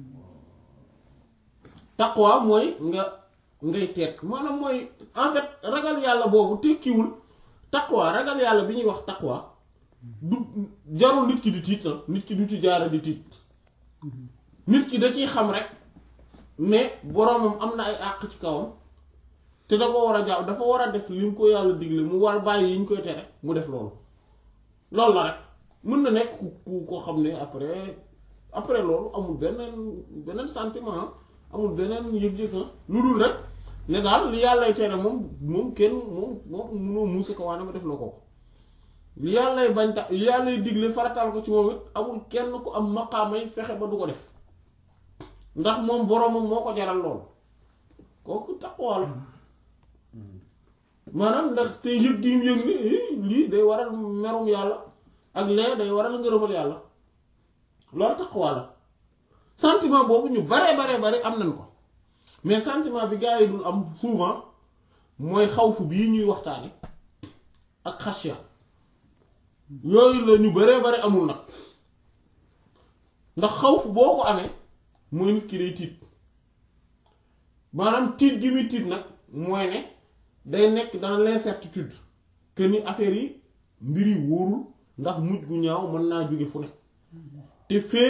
taqwa mooy nga ngay teet maanaam mooy en fait ragal yàlla boobu tekkiwul taqwa ragal yàlla bi ñuy wax taqwa du jarul nit ki di tiit na nit ki du ci jaara di tiit nit ki da ciy xam rek mais boromam am na ay àq ci kawam te da ko war a jaaw dafa war a def li mu ko yàlla digle mu war bàyyi yi ñu koy tere mu def loolu loolu la rek mën na nekk ku ku ko xam ne après après loolu amul beneen beneen sentiment amul beneen yëg-yëg lu dul rek ne daal li yàllay tere moom moom kenn moom moom munoo muusa ko waane ma def la ko li yàllay bañ ta li yàllay digle farataal ko ci moom it amul kenn ku am maqaamay fexe ba du ko def ndax moom boromam moo ko jaral lool kooku taqwa la maanaam ndax te yëg gi mu yëg ni eh, lii day waral merum yàlla ak lee day waral ngërëmal yàlla loolu taqwa la sentiment boobu ñu bare bare bare am nañ ko mais sentiment bi gaa yi dul am souvent mooy xawfu bii ñuy waxtaane ak xasya yooyu la ñu bare bare amul nag ndax xawfu boo ko amee mooy nit ki day tiit maanaam tiit gi muy tiit nag mooy ne day nekk dans l'incertitude que ni affaire yi mbir yi wóorul ndax mujj gu ñaaw mën naa jóge fu ne te feek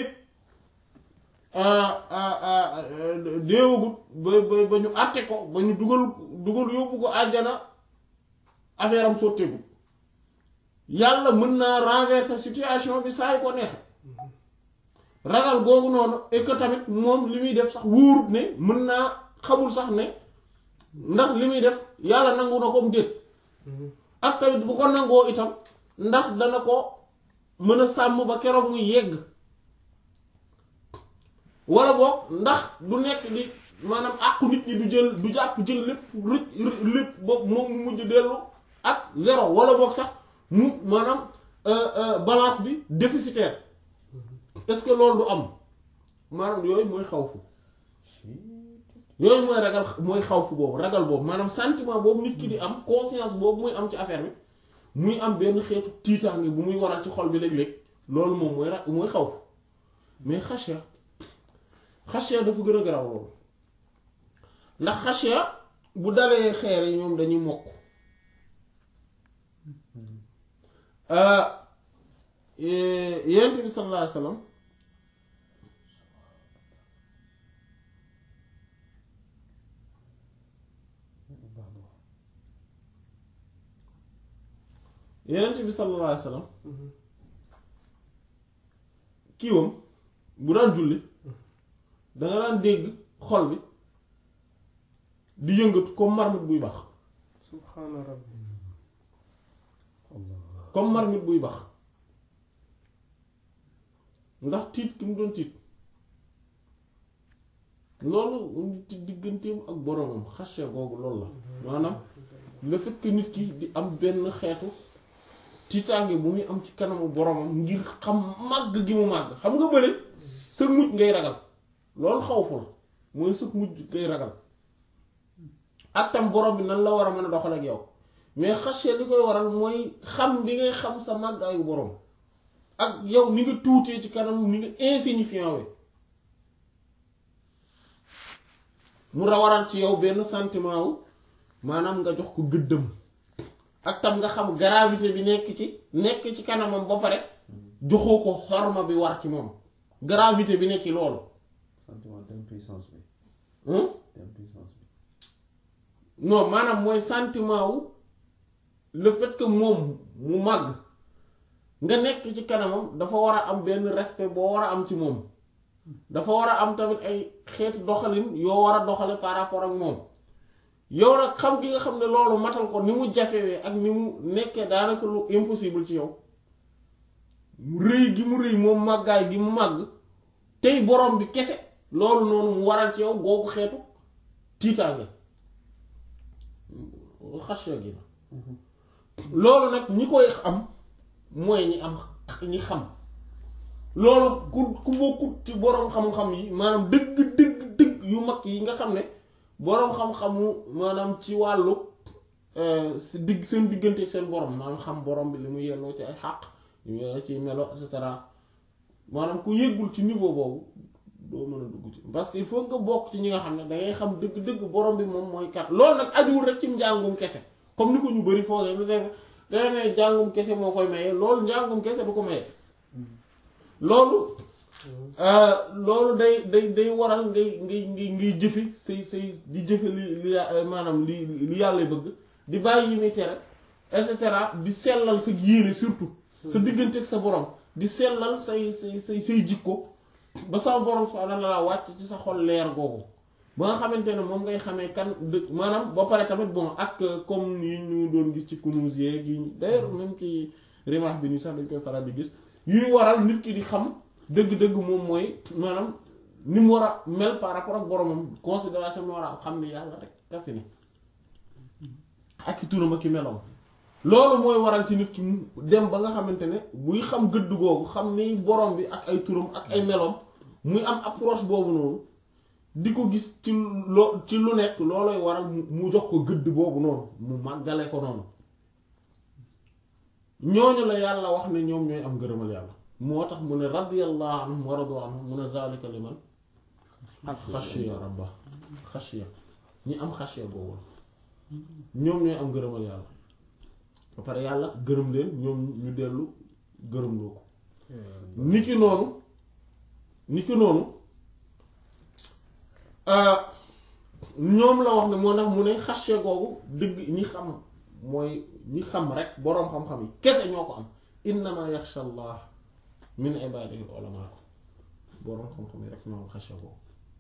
déewagut ba ba ba ñu àtte ko ba ñu dugal dugal yóbbu ko àjjana affaire am sotteegu yàlla mën naa renverser situation bi saa yu ko neexe ragal googu noonu et que tamit moom li muy def sax wóorut ne mën naa xamul sax ne ndax li muy def yàlla nangu na ko mu déet ak tamit bu ko nangoo itam ndax dana ko mën a sàmm ba keroog muy yegg wala boog ndax du nekk di maanaam àqu nit ñi du jël du jàpp jël lépp rëcc lépp boobu moom mu mujj dellu ak zéro wala boog sax mu maanaam balance bi déficitaire est-ce que loolu du am maanaam yooyu mooy xawfu yooyu mooy ragal mooy xawfu boobu ragal boobu maanaam sentiment boobu nit ki di am conscience boobu muy am ci affaire bi muy am benn xeetu tiitaange bu muy waral ci xol bi léeg-léeg loolu moom mooy ra mooy xawfu mais xasya xasya dafa gën a garaw loolu ndax xasya bu dalee xeer yi ñoom dañuy mokk yonent bi sallallahu alayhi wasallam yonent bi sallallahu alayhi wasallam kiiwam bu daan julli danga daan dégg xol bi di yëngatu comme marmite buy bax subhaana rabbi comme marmite buy bax ndax tiit ki mu doon tiit loolu ci digganteem ak boroomam xashe googu loolu la maanaam le fait que nit ki di am benn xeetu tiitaange bu muy am ci kanamu boroomam ngir xam màgg gi mu màgg xam nga bële sëg mujj ngay ragal loolu xawfu la mooy sëg mujj ngay ragal ak tam borom bi nan la war a mën a doxal ak yow mais xashe li koy waral mooy xam bi ngay xam sa màggaayu boroom ak yow ni nga tuutee ci kanam ni nga insignifiant we mu rawaral ci yow benn sentiment wu maanaam nga jox ko gëddëm ak tam nga xam gravité bi nekk ci nekk ci kanamam ba pare joxoo ko xorma bi war ci moom gravité bi nekk ci loolu sentiment d'impuissance bi hein d'impuissance bi non maanaam mooy sentiment wu le fait que moom mu màgg nga nekk ci kanamam dafa war a am benn respect boo war a am ci moom dafa war a am tamit ay xeetu doxalin yoo war a doxale par rapport ak moom yow nag xam gi nga xam ne loolu matal ko ni mu jafewee ak ni mu nekkee daanaka lu impossible ci yow mu rëy gi mu rëy moom màggaay gi mu màgg tey borom bi kese loolu noonu mu waral ci yow googu xeetu tiitaange xasya gi la loolu nag ñi koy am mooy ñi am ñi xam loolu ku ku bokkut ci boroom xam-xam yi maanaam dëgg dëgg dëgg yu mag yi nga xam ne boroom xam-xamu maanaam ci wàllu si digg seen diggante ak seen borom maanaam xam borom bi li mu yelloo ci ay xàq li mu yelloo ci melo et cetera maanaam ku yëggul ci niveau boobu doo mën a dugg ci parce que il faut nga bokk ci ñi nga xam ne dangay xam dëgg-dëgg borom bi moom mooy kat loolu nag ajuwul rek ci njàngum kese comme ni ko ñu bari foogee lu def danga ne njàngum kese moo koy maye loolu njàngum kese du ko maye loolu loolu day day day waral ngay ngay ngay ngay jëfi say say di jëfe li li maanaam li li yàlla bëgg di bàyyi yi muy tere et cetera di sellal sa yéene surtout sa diggante ak sa borom di sellal say say say say jikko ba sa borom subhaanahu wa ta'aala wàcc ci sa xol leer googu ba nga xamante ne moom ngay xamee kan dë maanaam ba pare tamit bon ak comme yi ñu doon gis ci kunuus yeeg yi d'ailleurs même ci rimaax bi nii sax dañ koy faral di gis yuy waral nit ki di xam dëgg-dëgg moom mooy maanaam ni mu war a mel par rapport ak boromam considération bi war a xam ne yàlla rek ka fi ne ak i turam ak i meloom loolu mooy waral ci nit ki mu dem ba nga xamante ne buy xam gëdd googu xam ni borom bi ak ay turam ak ay meloom muy am approche boobu noonu di ko gis ci loo ci lu nekk looloy waral mu- mu jox ko gëdd boobu noonu mu màggale ko noonu ñooñu la yàlla wax ne ñoom ñooy am ngërëmal yàlla moo tax mu ne radiyallahu anhum wa radu anhum mu ne zalika liman xashiya rabba xashiya ñi am xashiya boobu ñoom ñooy am ngërëmal yàlla ba pare yàlla gërëm leen ñoom ñu dellu gërëm loo ko niki noonu niki noonu euh, ñoom la wax ne moo tax mu ne xashiya googu dëgg ñi xam mooy ñi xam rek boroom xam-xam yi kese ñoo ko am innama yaxsha allah min ibadihi ulama boroom xam-xam yi rek ñoo am xashiya googu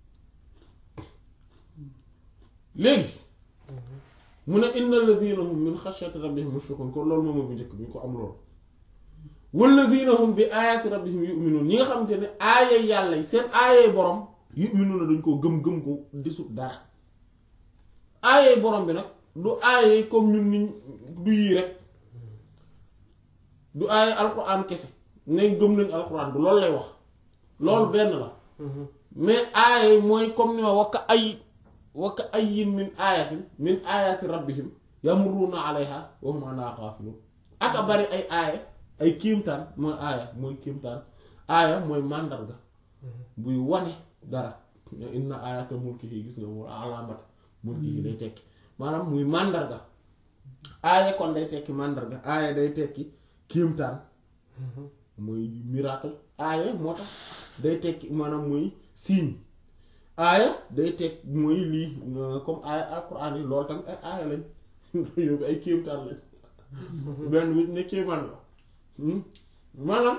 léegi mu ne inna alladhina hum min xashyati rabbihim mushfiqun kon loolu moom mooy bu njëkk bi ñu ko am loolu walladhina hum bi ayati rabbihim yu'minun ñi nga xamante ne aayay yàlla yi seen aayay borom yu'minuna dañ koo gëm-gëm ko disut dara aayay borom bi nag du aayay comme ñun niñ du yii rek du aayay alquran kese ne gëm nañ alquran du loolu lay wax loolu benn la mais aayay mooy comme ni ma wakka ay wakka ayyin min aayatin min aayati rabbihim yamurruuna alayha wa hum anha ghafilun aka bari ay aaya ay kiimtaan mooy aaya mooy kiimtaan aaya mooy màndarga buy wane dara inna aayata mulkihi gis nga mu alaamat mulkihi day tekki maanaam muy màndarga aaya kon day tekki màndarga aaya day tekki kiimtaan mooy miracle aaya moo tax day tekki maanaam muy signe aaya day teg mooy lii euh, comme aaya alquran yi loolu tamit ay aaya lañ yóbbu ay kéemtaan lañ benn bu ne kéemaan la Hmm? maanaam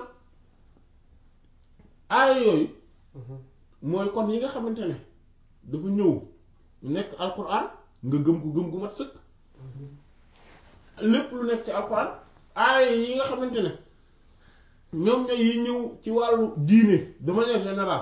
aaya yooyu mooy kon yi nga xamante ne dafa ñëw nekk alquran nga gëm ko gëm gu mat sëkk lépp lu nekk ci alquran aaya yi nga xamante ne ñoom ñooy yi ñëw ci wàllu diine de manière générale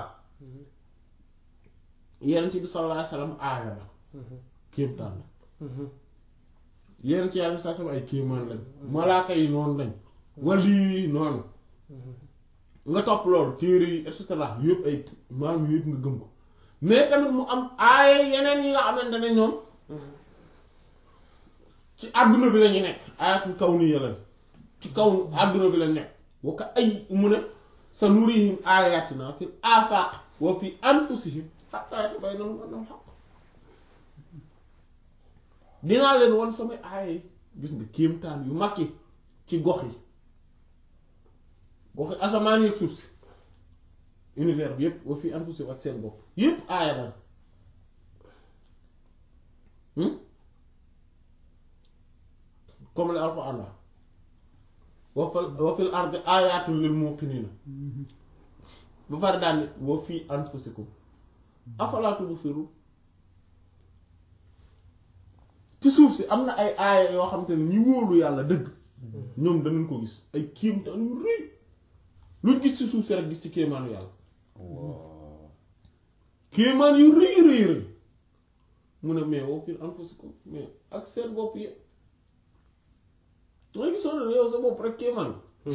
yenent bi sallallahu alayhi wasallam aaya la kéemtaan la yenent yàlla bi sallallahu alayhi wasallam ay kéemaan lañ malaaka yi noonu lañ wali yi noonu nga topp loolu téere yi et cetera yëpp ay maam yëpp nga gëm ko mais tamit mu am aaya yeneen yi nga xamante ne ñoom ci àdduna bi lañu nekk aayatul kawniya lañ ci kaw àdduna bi lañ nekk wa ka ay mu ne sa nurihim ayatina fil afaq wa fi anfusihim hatta yatabayyana lahum annahu al-haqq dinaa leen wan samay aaya yi gis nga kéemtaan yu mag yi ci gox yi gox yi asamaan yi ak suuf si univers bi yépp wa fi anfusihim ak seen bopp yépp aaya la comme le Alxuraan la wa fil wa fil ardi ayaatun lil muuqiniina ba pare daal ni wa fi anfusikum afalaa tubsiruun ci suuf si am na ay aaya yoo xam te ne ñi wóolu yàlla dëgg ñoom danañ ko gis ay kéemtaan yu rëy luñ gis ci suuf si rek gis ci kéemaanu yàlla kéemaan yu rëy rëy rëy mu ne mais wa fi anfusikum mais ak seen bopp yi nga gisoon ne yow sa bopp rek kéemaan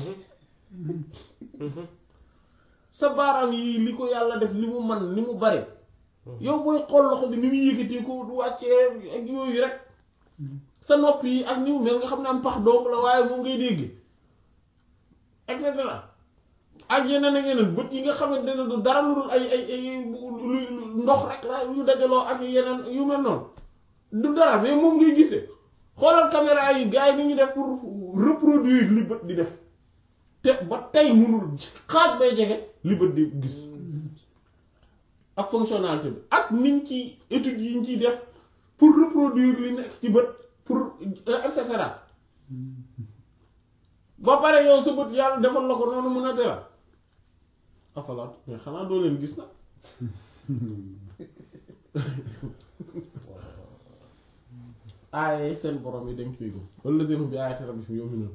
sa baaraam yi li ko yàlla def li mu man li mu bare yow booy xool loxo bi ni mu yëkkatee ko du wàccee ak yooyu rek sa nopp yi ak ni mu mel nga xam ne am pax donc la waaye moom ngay dégg et cetera ak yeneen ak yeneen bët yi nga xamante ne du dara lu dul ay ay ay lu ndox rek la yu dajaloo ak yeneen yu mel noonu du dara mais moom ngay gisee xoolal caméra yi gars yi ni ñu def pour reproduire li bët di def te ba tey mënul xaaj bay jege li bët di gis ak fonctionnalité bi ak niñ ci études yi ñu ciy def pour reproduire li nekk ci bët pour et cetera ba pare yow sa bët yàlla defal la ko noonu mu naturel afalaat mais xanaa doo leen gis na aaye seen borom yi dañ koy gëm walladina hum bi ayati rabbihim yu'minun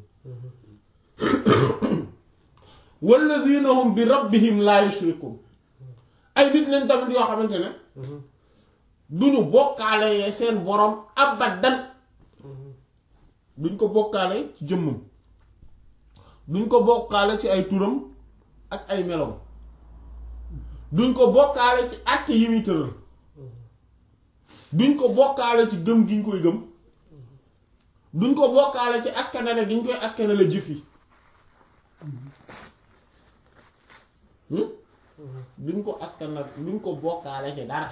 walladina hum bi rabbihim la yushrikun ay nit leen tamit yoo xamante ne duñu bokkaale seen borom abadan duñ ko bokkaale ci jëmmam duñ ko bokkaale ci ay turam ak ay melom duñ ko bokkaale ci àtte yi muy tëral duñ ko bokkaale ci gëm gi ñu koy gëm duñ ko bokkaale ci askanale gi ñu koy askanale jëf yi hmm? duñ ko askanal duñ ko bokkaale ci dara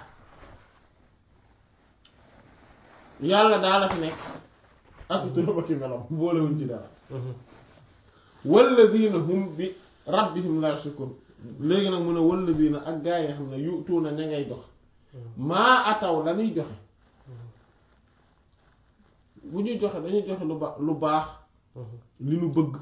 yàlla daa la fi nekk ak turam ak i melam boolewuñ ci dara walladina hum bi rabbihim la yushrikun léegi nag mu ne walladina ak gaa yi xam ne yutuuna ña ngay jox maa ataw lañuy joxe bu ñuy joxe dañuy joxe lu ba lu baax li nu bëgg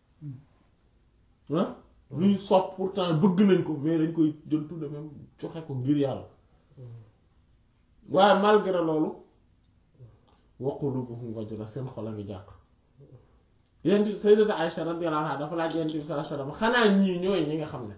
ah lu ñu sopp pourtant bëgg nañ ko mais dañ koy jël tout de même joxe ko ngir yàlla waaye malgré loolu wa qulubuhum wajila seen xol a ngi jàq yent bi sayyidatu Aisha radiyallahu anha dafa laaj yent bi sallallahu alayhi wasallam xanaa ñii ñooy ñi nga xam ne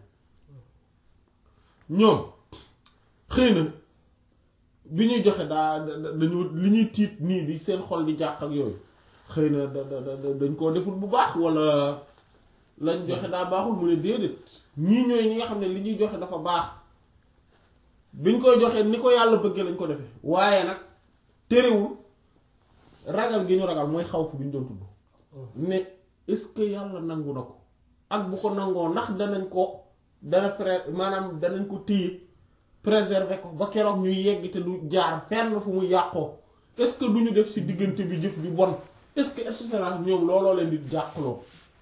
ñoom xëy na bi ñuy joxe daa da- dañu li ñuy tiit nii di seen xol di jàq ak yooyu xëy na da da da dañ koo deful bu baax wala lañ joxe daa baaxul mu ne déedéet ñii ñooy ñi nga xam ne li ñuy joxe dafa baax biñ koy joxe ni ko yàlla bëggee lañ ko defee waaye nag terewul ragal gi ñu ragal mooy xaw fu bi ñu doon tudd mais est-ce que yàlla nangu na ko ak bu ko nangoo ndax danañ ko dana pré maanaam danañ ko téye préserver ko ba keroog ñuy yegg te du jaar fenn fu mu yàqoo est-ce que du ñu def ci diggante bi jëf ju bon est-ce que et cetera ñoom looloo leen di jàqloo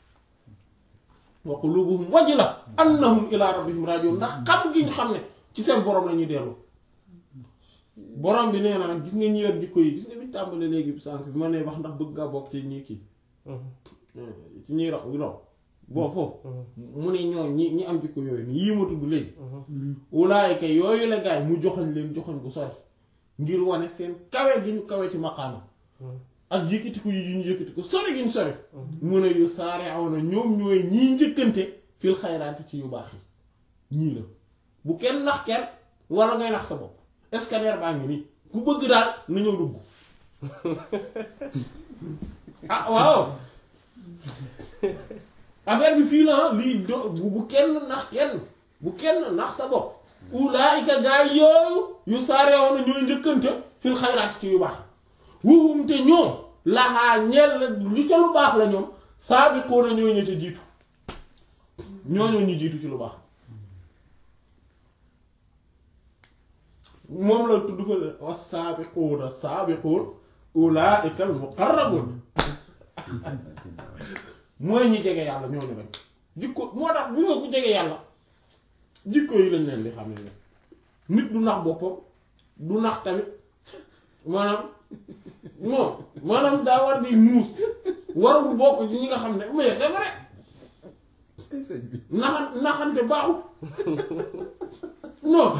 wa qulubuhum wajila annahum ila rabbihim rajiun ndax xam gi ñu xam ne ci seen borom la ñuy dellu borom bi nee na nag gis nga ñi yor jikko yi gis nga bi tàmbali léegi sànq bi ma nee wax ndax bëgg nga bokk ci ñi kii ci ñuy raw raw boo foofu mu ne ñoo ñi ñi am jikko yooyu ni yii ma tudd léegi ulaayika yooyu la gaay mu joxoñ leen joxoñ bu sori ngir wane seen kawe gi ñu kawe ci maqaama ak yëkkatiku yi ñu yëkkatiku sori gi ñu sori mu ne yu saare aw na ñoom ñooy ñii njëkkante fil xayraati ci yu baax yi ñii la bu kenn nax kenn wala ngay nax sa bopp scanner baa ngi nii ku bëgg daal na ñëw dugg ah waaw affaire bi fii la lii do bu bu kenn nax kenn bu kenn nax sa bopp ulaayika gaay yooyu yu saare woon ñooy njëkkante fil xayraat ci yu baax wuhum te ñoom laxaa ñeel la li ca lu baax la ñoom saabiquuna ñooy ña ca jiitu ñooñoo ñu jiitu ci lu baax moom la tudd fa wa saabiquuna saabiquun ulaayika al muqarrabuun mooy ñi jege yàlla ñooñu rek jikko moo tax bu nga ku jege yàlla jikko yi lañ leen di xam ne nit du nax boppam du nax tamit maanaam non maanaam daa war di muus warul bokk ci ñi nga xam ne mais c'est vrai sëñ bi naxan naxante baaxul non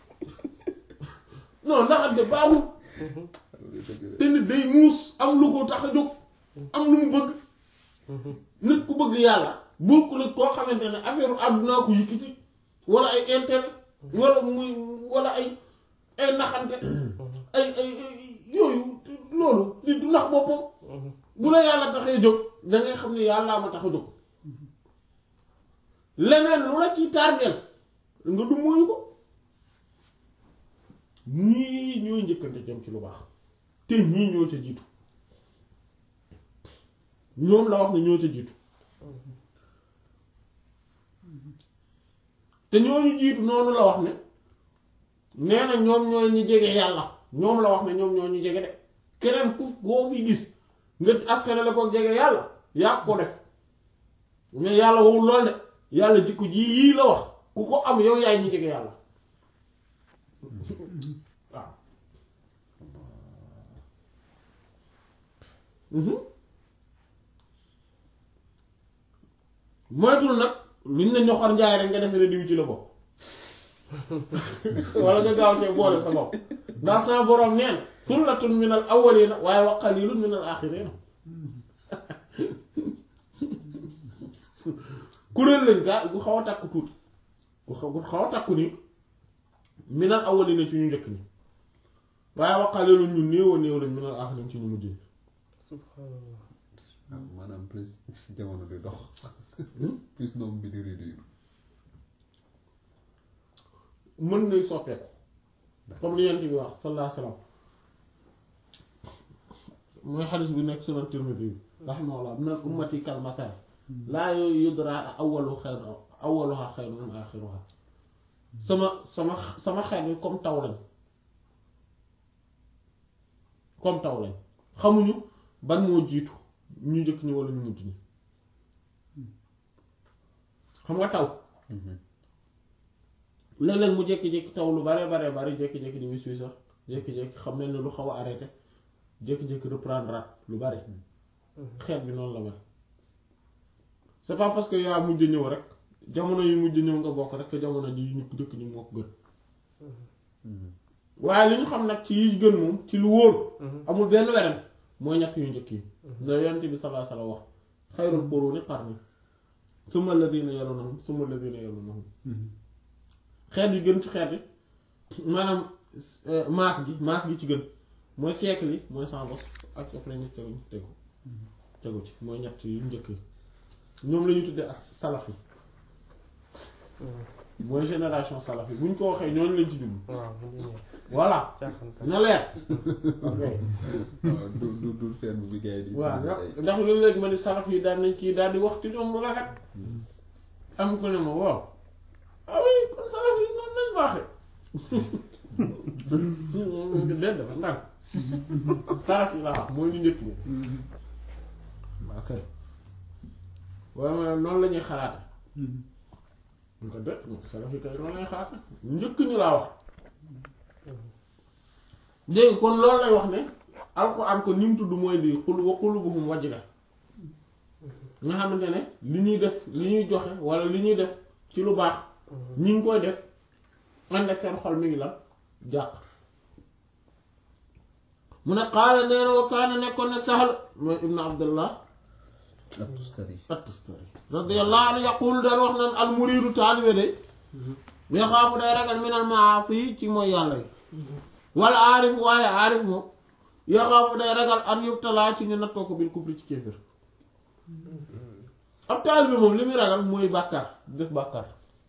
non naxante baaxul te nit day muus am lu ko tax a jóg am lu mu bëgg nit ku bëgg yàlla bokkul ak koo xamante ne affaire àddunaa ko yëkkati wala ay intérêt wala muy wala ay ay naxante ay ay ay yooyu loolu nit du nax boppam bu la yàlla taxee jóg da ngay xam ne yàllaa ma tax a jóg leneen lu la ciy tardeel nga du moyu ko ñii ñooy njëkkante jëm ci lu baax te ñii ñoo ca jiitu ñoom la wax ne ñoo ca jiitu te ñooñu jiitu noonu la wax ne nee na ñoom ñooy ñi jege yàlla ñoom la wax ne ñoom ñoo ñu jege de keneen ku koo fi gis nga askane la ko jege yàlla yaa ko def mais yàlla wowul lool de yàlla jikko ji yii la wax ku ko am yow yaay ñi jege yàlla waaw moytul nag luñ ne ñoxor njaay rek nga defe ne diw ci la bopp wala nga gaaw cee boole sa bopp ndax sa boroom neen sullatun minal awwalina waaye wa qalilun minal axirina kuréel lañ gaa gu xaw a takku tuuti gu xaw gu xaw a takku ni minal awwalina ci ñu njëkk ni waaye wa qalilun ñu néew a néew lañ minal axirin ci ñu mujj ni subhanallah ah maanaam plus jamono di dox plus nombre bi di réduire mën ngay soppeeku comme li yent bi wax sallallahu alayhi wasallam mooy xadis bi nekk sunan Tirmidhi bi rahimahullah min al ummati kal matar laa yudra awwalu xayr awwaluha xayrun min axiruha sama sama sama xeet yi comme taw lañ comme taw lañ xamuñu ban moo jiitu ñu njëkk ñi wala ñu mujj ñi xam nga taw léeg-léeg mu jékki-jékki taw lu bare bare bare jékki-jékki di wis wis sax jékki-jékki xam mel ni lu xaw a arrêté jékki-jékki reprendre lu bari xeet bi noonu la mel c'est pas parce que yaa mujj ñëw rek jamono yi mujj ñëw nga bokk rek que jamono ji ñu njëkk ñi moo ko gën waaye li ñu xam nag ci yi gën moom ci lu wóor amul benn weren mooy ñett yu njëkk yi na yonent bi sallallahu alayhi wasallam wax xayrul quruni qarni summa alladhina yalunhum summa alladhina yalunhum xeet yi gën ci xeet yi maanaam maas gi maas gi ci gën mooy siècle yi mooy cent bos ak après ñu tegu tegu tegu ci mooy ñett yu njëkk yi ñoom la ñu tuddee as salaf yi mooy génération salaf yi bu ñu ko waxee ñooñu lañ ci jublu waaw mu ngi ñëw voilà caaxaan na leer ok waaw du du du seen bi gars yi di waaw utiliser ndax ay- ndax loolu léegi ma ni salaf yi daan nañ kii daal di wax ci ñoom lu rafet am ko ne ma waaw ah oui kon salaf yi noonu lañ baaxee déet dafa ndànk salaf yi laa wax mooy ñu njëkk ñi waa kay waaye ma noonu la ñuy xalaate ñu ko déet moom salaf yi kay noonu lañuy xalaate ñu njëkk ñu laa wax dégg kon loolu lay wax ne alxuraan ko ni mu tudd mooy lii xul wa qulubuhum wajila nga xamante ne li ñuy def li ñuy joxe wala li ñuy def ci lu baax ñi ngi koy def ànd ak seen xol mi ngi lan jàq mu ne qaala nee na wa kaana nekkoon ne Sahl mooy ibnu abdullah At-Tustari at-Tustari radiyallahu anhu yaqul daan wax naan al muriidu taalibe day yaxaafu day ragal minal maasi ci mooy yàlla yi wala aarif waaye aarif moom yaxaafu day ragal an yubtalaa ci ñu nattoo ko bil kufri ci kéefër ab taalibe moom li muy ragal mooy bàkkaar def bàkkaar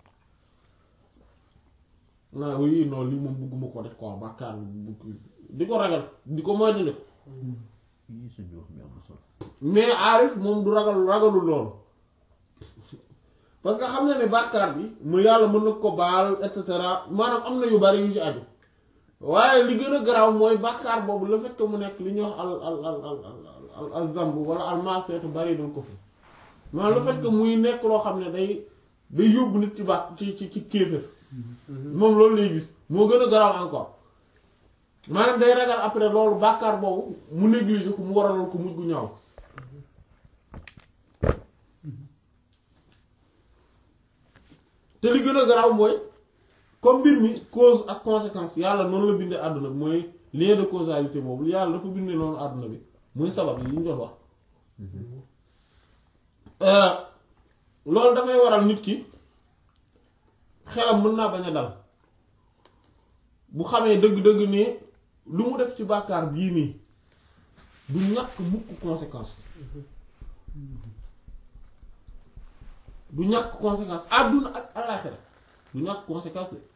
naa oui non lii moom bugguma ko def quoi bàkkaar bugg di ko ragal di ko moytandiku yii suñu wax mi am na solo mais aarif moom du ragal ragalul loolu parce que xam na ne bàkkaar bi mu yàlla mën na ko baal et cetera maanaam am na yu bari yu ci aju waaye li gën a garaaw mooy bàkkaar boobu le fait que mu nekk li ñuy wax al al al al al al zamb wala al maasiyatu bari dul ko fi maanaam le fait que muy nekk loo xam ne day day yóbbu nit ci bàkk ci ci ci kéefër moom loolu lay gis moo gën a garaaw encore maanaam day ragal après loolu bàkkaar boobu mu négliger ko mu waraloon ko mujj gu ñaaw te li gën a garaaw mooy comme mbir mi cause ak conséquence yàlla noonu la bindee àdduna bi mooy lien de causalité boobu yàlla dafa bindee noonu àdduna bi muy sabab yi ñu doon wax loolu dafay waral nit ki xelam mën naa bañ a dal bu xamee dëgg-dëgg ne lu mu def ci bàkkaar bii nii du ñàkk mukk conséquence du ñàkk conséquence àdduna ak àllaaxira du ñàkk conséquence de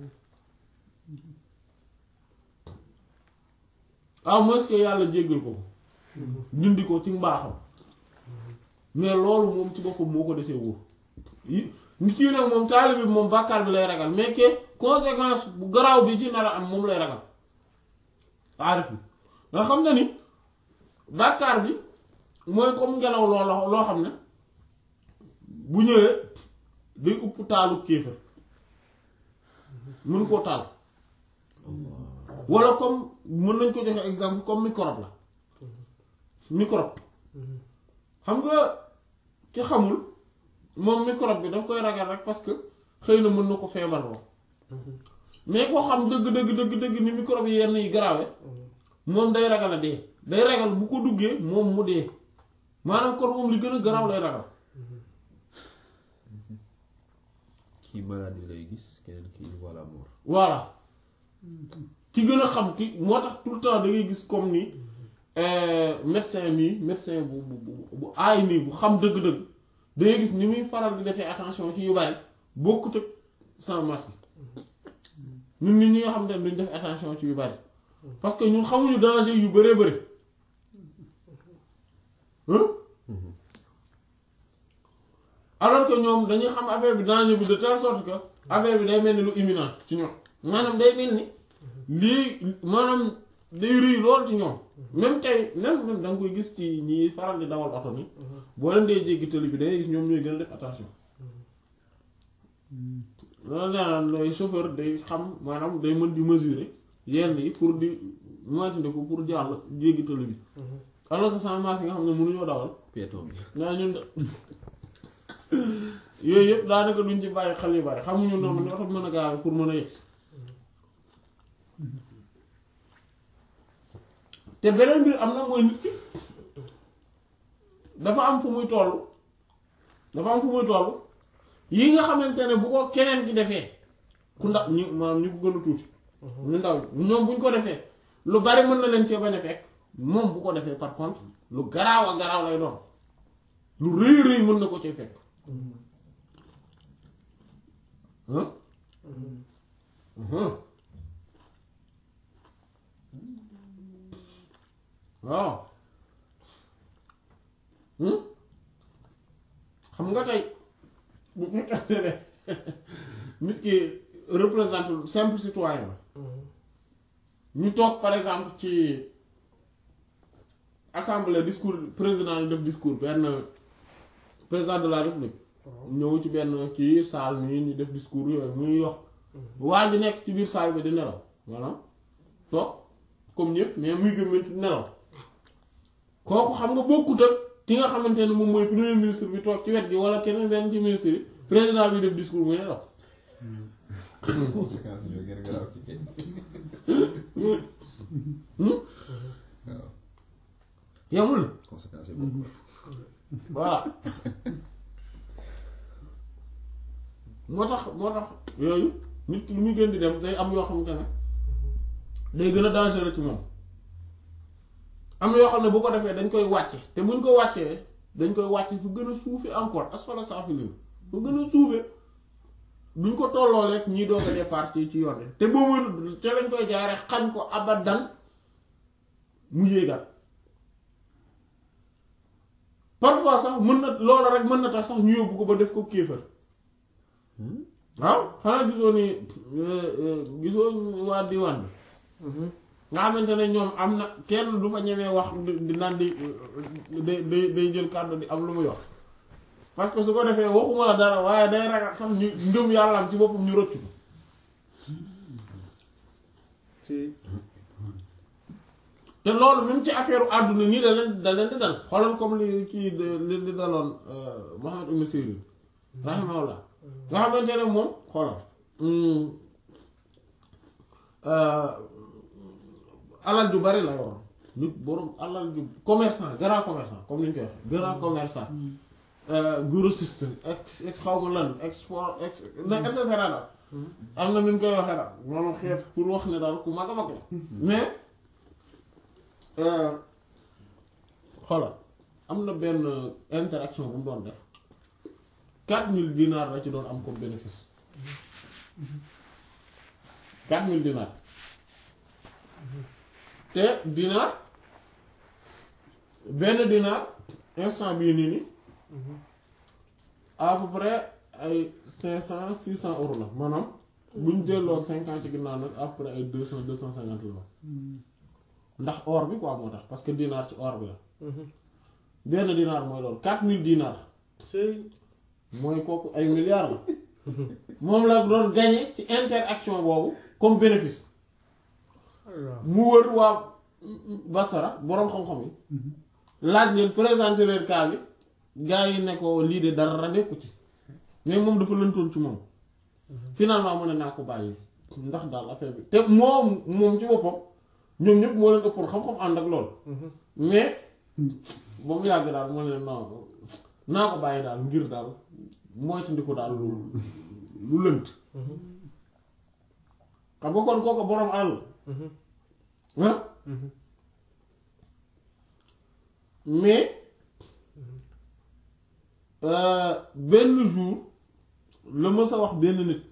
à moins que yàlla jéggal ko ko dindi ko ci mbaaxam mais loolu moom ci boppam moo ko desee wóor yi nit yi nag moom taalibe bi moom bàkkaar bi lay ragal mais que conséquence bu garaaw bi ci nar a am moom lay ragal aarif bi nga xam na ni bàkkaar bi mooy comme ngelaw loola loo xam ne bu ñëwee day upp taalu kéefër mën koo taal walla comme mën nañ ko joxe exemple comme microbe la microbe xam nga ki xamul moom microbe bi daf koy ragal rek parce que xëy na mën na ko feebarloo mais koo xam dëgg dëgg dëgg dëgg ni microbe yi yenn yi garaawe moom day ragal a dee day ragal bu ko duggee moom mu dee maanaam kon moom li gën a garaaw lay ragal kii maladie lay gis keneen kii voit la mort voilà ki gën a xam ki moo tax tout le temps da ngay gis comme ni médecin mii médecin bu bu bu bu aay nii bu xam dëgg-dëgg day gis ni muy faral di defee attention ci yu bari bokkut ak sans masque ñun nit ñi nga xam ne duñ def attention ci yu bari parce que ñun xamuñu danger yu bëree bëri hein alors que ñoom dañuy xam affaire bi danger bi de telle sorte que affaire bi day mel ni lu imminent ci ñoom maanaam day mel ni lii maanaam day rëy lool ci ñoom même tey même même da nga koy gis ci ñi faral di dawal oto ni boo leen dee jéggi tëli bi day gis ñoom ñooy gën a def attention loolu daal lay chauffeur day xam maanaam day mën di mesurer yenn yi pour di moytandiku pour jàll jéggi tëli bi alors que sans masque yi nga xam ne mënuñoo dawal piéton bi naa ñun de yooyu yëpp daanaka duñ ci bàyyi xel yu bari xamuñu noonu ni oto mën a gaaw pour mën a yegsi te beneen mbir am na mooy nit ki dafa am fu muy toll dafa am fu muy toll yi nga xamante ne bu ko keneen ki defee ku ndax ñu maanaam ñu ko gën a tuuti ñu ndaw ñi ñoom buñ ko defee lu bari mën na leen cee bañ a fekk moom bu ko defee par contre lu garaaw a garaaw lay doon lu rëy rëy mën na ko cee fekk hein hein waaw hmm xam nga tey bu fekkante ne nit ki représente simple citoyen la ñu toog par exemple ci assemblée discours président yi def discours benn président de la république ñëw ci benn kii salle nii ñu def discours yooyu muy wax waa ji nekk ci biir salle bi di nelaw maanaam toog comme ñëpp mais muy gëmmantu nelaw kooku xam nga bokkut ak ki nga xamante ne moom mooy premier ministre bi toog ci wet gi wala keneen benn ci ministre yi président bi def discours muy nelaw conséquences ñoo gën a garaaw ci kenn waaw yamul conséquences yi bokk voilà moo tax moo tax yooyu nit ki lu muy gën di dem day am yoo xamante ne day gën a dangereux ci moom am na yoo xam ne bu ko defee dañ koy wàcce te buñ ko wàccee dañ koy wàcce fu gën a suufe encore asfala saafiliin fu gën a suufe duñ ko tolloo rek ñii doog a départ ci ci yoon bi te boobu te lañ koy jaare xañ ko abadan mu yéegal parfois sax mën na loola rek mën na tax sax ñu yóbbu ko ba def ko kéefër waaw xanaa gisoo ni gisoo waa diwaan bi nga xamante ne ñoom am na kenn du fa ñemee wax di naan di day day day jël kàddu di am lu muy wax parce que su ko defee waxuma la dara waaye day ragal sax ñu ngëm yàllaam ci boppam ñu rëccu ko te loolu même ci affaire àdduna nii da leen da leen di dal xoolal comme li kii li li daloon Muhammad ibn Sirin rahimahullah nga xamante ne moom xoolal alal ju bari la yoroon nit borom alal ju commerçant grand commerçant comme ni ñu koy waxee grand commerçant grossiste ex xaw ma lan export ex et cetera daal am na nu ñu koy waxee daal moom xeet pour wax ne daal ku mag a mag la mais xoolal am na benn interaction bu mu doon def quatre mille dinars la ci doon am comme bénéfice quatre mille dinars te dinar benn dinar instant bii nii nii à peu près ay cinq cent six cent euros la maanaam bu ñu delloo cinquante ci ginnaaw nag à peu près ay deux cent deux cent cinquante la ndax or bi quoi moo tax parce que dinar ci or bi la benn dinar mooy loolu quatre mille dinars mooy kooku ay milliards la moom la doon gagné ci interaction boobu comme bénéfice mu wër waa Basara boroom xam-xam yi laaj leen présenter leen cas bi gars yi ne ko lii de dara nekku ci mais moom dafa lëntoon ci moom finalement mu ne naa ko bàyyi ndax daal affaire bi te moom moom ci boppam ñoom ñëpp moo leen ëppoon xam-xam ànd ak loolu mais ba mu yàgg daal moo leen non naa ko bàyyi daal ngir daal mooy ci ndiku daal lu lu lënt xam nga kon kooku boroom alal ah mais euh, benn jour la mës a wax benn nit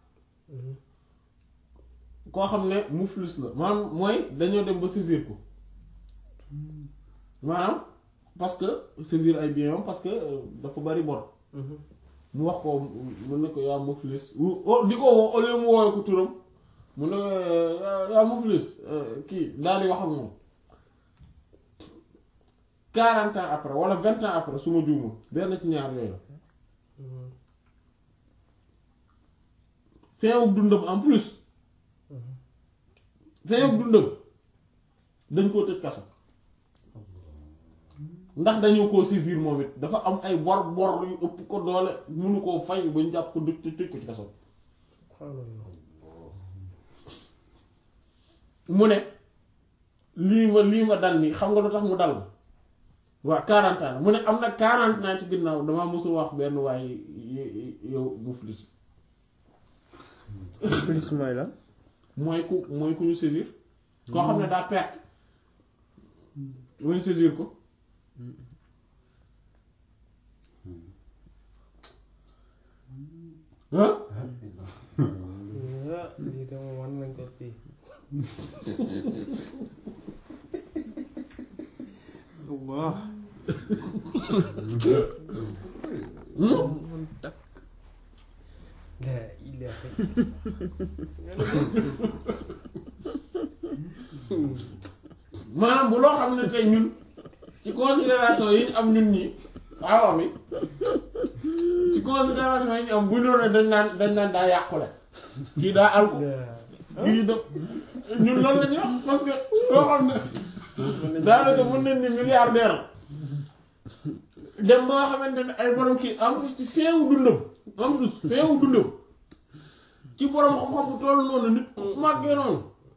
koo xam ne muflis la maanaam mooy dañoo dem ba saisir ko maanaam parce que saisir ay biens am parce que euh, dafa bari bor mu wax ko mu ne ko yaa muflis wu- oh, di ko woo au lieu mu woowee ko turam mu ne euh, yaa yaa muflis euh, kii daal di wax ak moom quarante ans après wala vingt ans après su ma juumul benn ci ñaar yooyu la feewuk dundam en plus feewuk dundam dañ koo tëj kaso ndax dañu koo saisir moom it dafa am ay bor bor yu ëpp ko doole mënu koo fay ba ñu jàpp ko dëj tëj ko ci kaso mu ne lii ma lii ma dal nii xam nga lu tax mu dal ma waa quarante ans mu ne am na quarante ans ci ginnaaw damaa mosul wax benn waaye yow muflis plus mooy la mooy ku mooy ku ñu saisir koo xam ne daa perte mu ñu saisir ko ah ah lii de moom wan nañ ko fii Allah man takk la ilaha maanaam bu loo xam ne tey ñun ci considération yi ñu am ñun ñi awam yi ci considération yi ñu am bu ñu doon dañ naan dañ naan daa yàqule kii daa alko kii da ñun loolu la ñuy wax parce que loo xam ne daanaka mën nañ ni milliardaire la dem ba nga xamante ne ay borom kii en plus ci feewu dundam en plus feewu dundam ci borom xam-xam bu toll noonu nit ku màggee noonu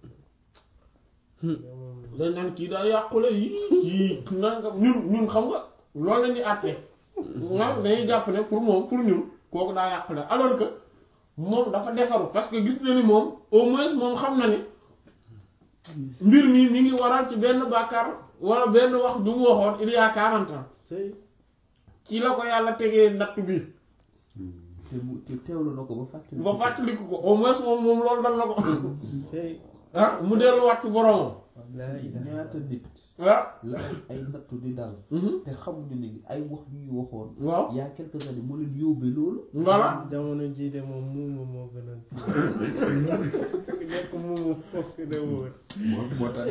dañ naan kii daa yàqule yii kii nangam ñun ñun xam nga loolu la ñuy àtte nga dañuy jàpp ne pour moom pour ñun kooku daa yàqule alors que moom dafa defaru parce que gis na ni moom au moins moom xam na ni mbir mi mi ngi waral ci benn bàkkaar wala benn wax du mu waxoon il y a quarante ans ci la ko yàlla tegee natt bi te mu te teewlu na ko ba fàttali. ba fàttaliku ko au moins moom moom loolu dal na ko tey ah mu delluwaat ci boromam la ilaha ñaata nit ah la ay ay nattu di dal. mhm. te xamuñu ni ay wax yu ñu waxoon. waaw il y a quelques années moo leen yóbbee loolu. voilà jamono jii de moom muuma moo gën a nekk muuma moo gën a wóor moo moo tane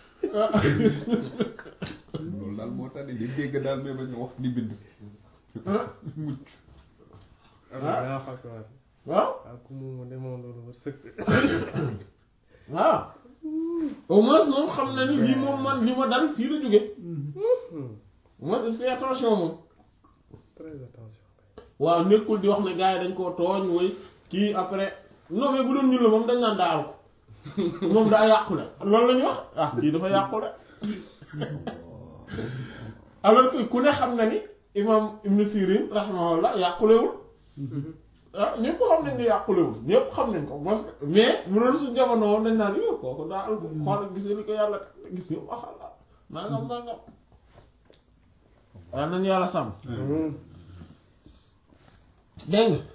loolu daal moo tane di dégg daal mais bañ a wax di bind mucc daa fakkaat waaw ak ku muuma de moom loolu war sëkk waaw au moins moom xam na ni lii moom man li ma dal fii la jóge moi je fais attention moom très attention waaw nekkul di wax ne gars yi dañ koo tooñ woy kii après non mais bu doon ñun la moom dañ naan daal ko moom daa yàqule loolu la ñuy wax ah kii dafa yàqule alors que ku ne xam na ni imam Ibn Sirin rahimahullah yàqulewul ah ñëpp xam nañ ne yàqulewul ñëpp xam nañ ko parce que mais bu doon suñ jamono woon dañ naan yow kooku daa al ko xool gis nga li ko yàlla teg gis nga waxalla nangam nangam waaye nañu yàlla sàmm dégg nga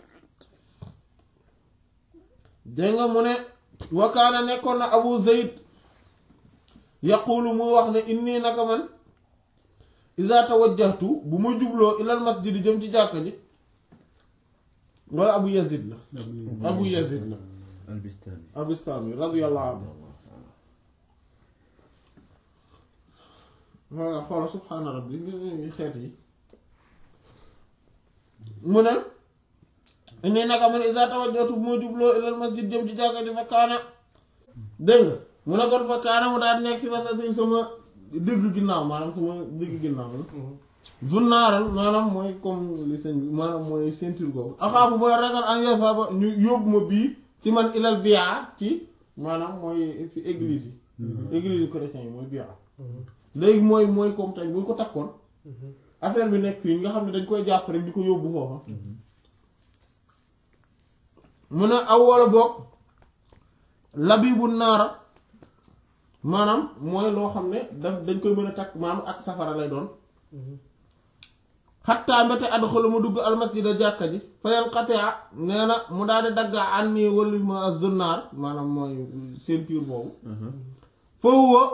dégg nga mu ne wakaana nekkoon na abu zayd yaqulu muy wax ne inni naka man iza tawajjahtu bu ma jubloo ilal masjid jëm ci jàkka ji wala abu yazid la abu yazid la albistani. abistami radiyallahu anhu voilà xoola subhaana rabbi li xeet yi mu ne inni naka man iza tawajjahtu bu ma jubloo ilal masjid jëm ci jàkka ji fa kaana dégg nga mu ne kon fa kaana mu daal nekk fi wasati sama dëgg ginnaaw maanaam sama dëgg ginnaaw la zunnaaral maanaam mooy comme li sëñ bi maanaam mooy ceinture googu axaafu booy ragal an yasaba ñu yóbbu ma bii ci man ilal bi'a ci maanaam mooy fi église yi église yu chrétien yi mooy bi'a léegi mooy mooy comme tey bu ñu ko takkoon affaire bi nekk fii nga xam ne dañ koy jàpp rek di ko yóbbu foofa mu ne aw wala boog labibu naara maanaam mooy loo xam ne daf dañ koy mën a takk maanaam ak safara lay doon xattaa mbete adxalu ma dugg almasjida jàkka ji fayan xatea nee na mu daal di dagga ànni wala ma zunnaar maanaam mooy ceinture boobu foofu wa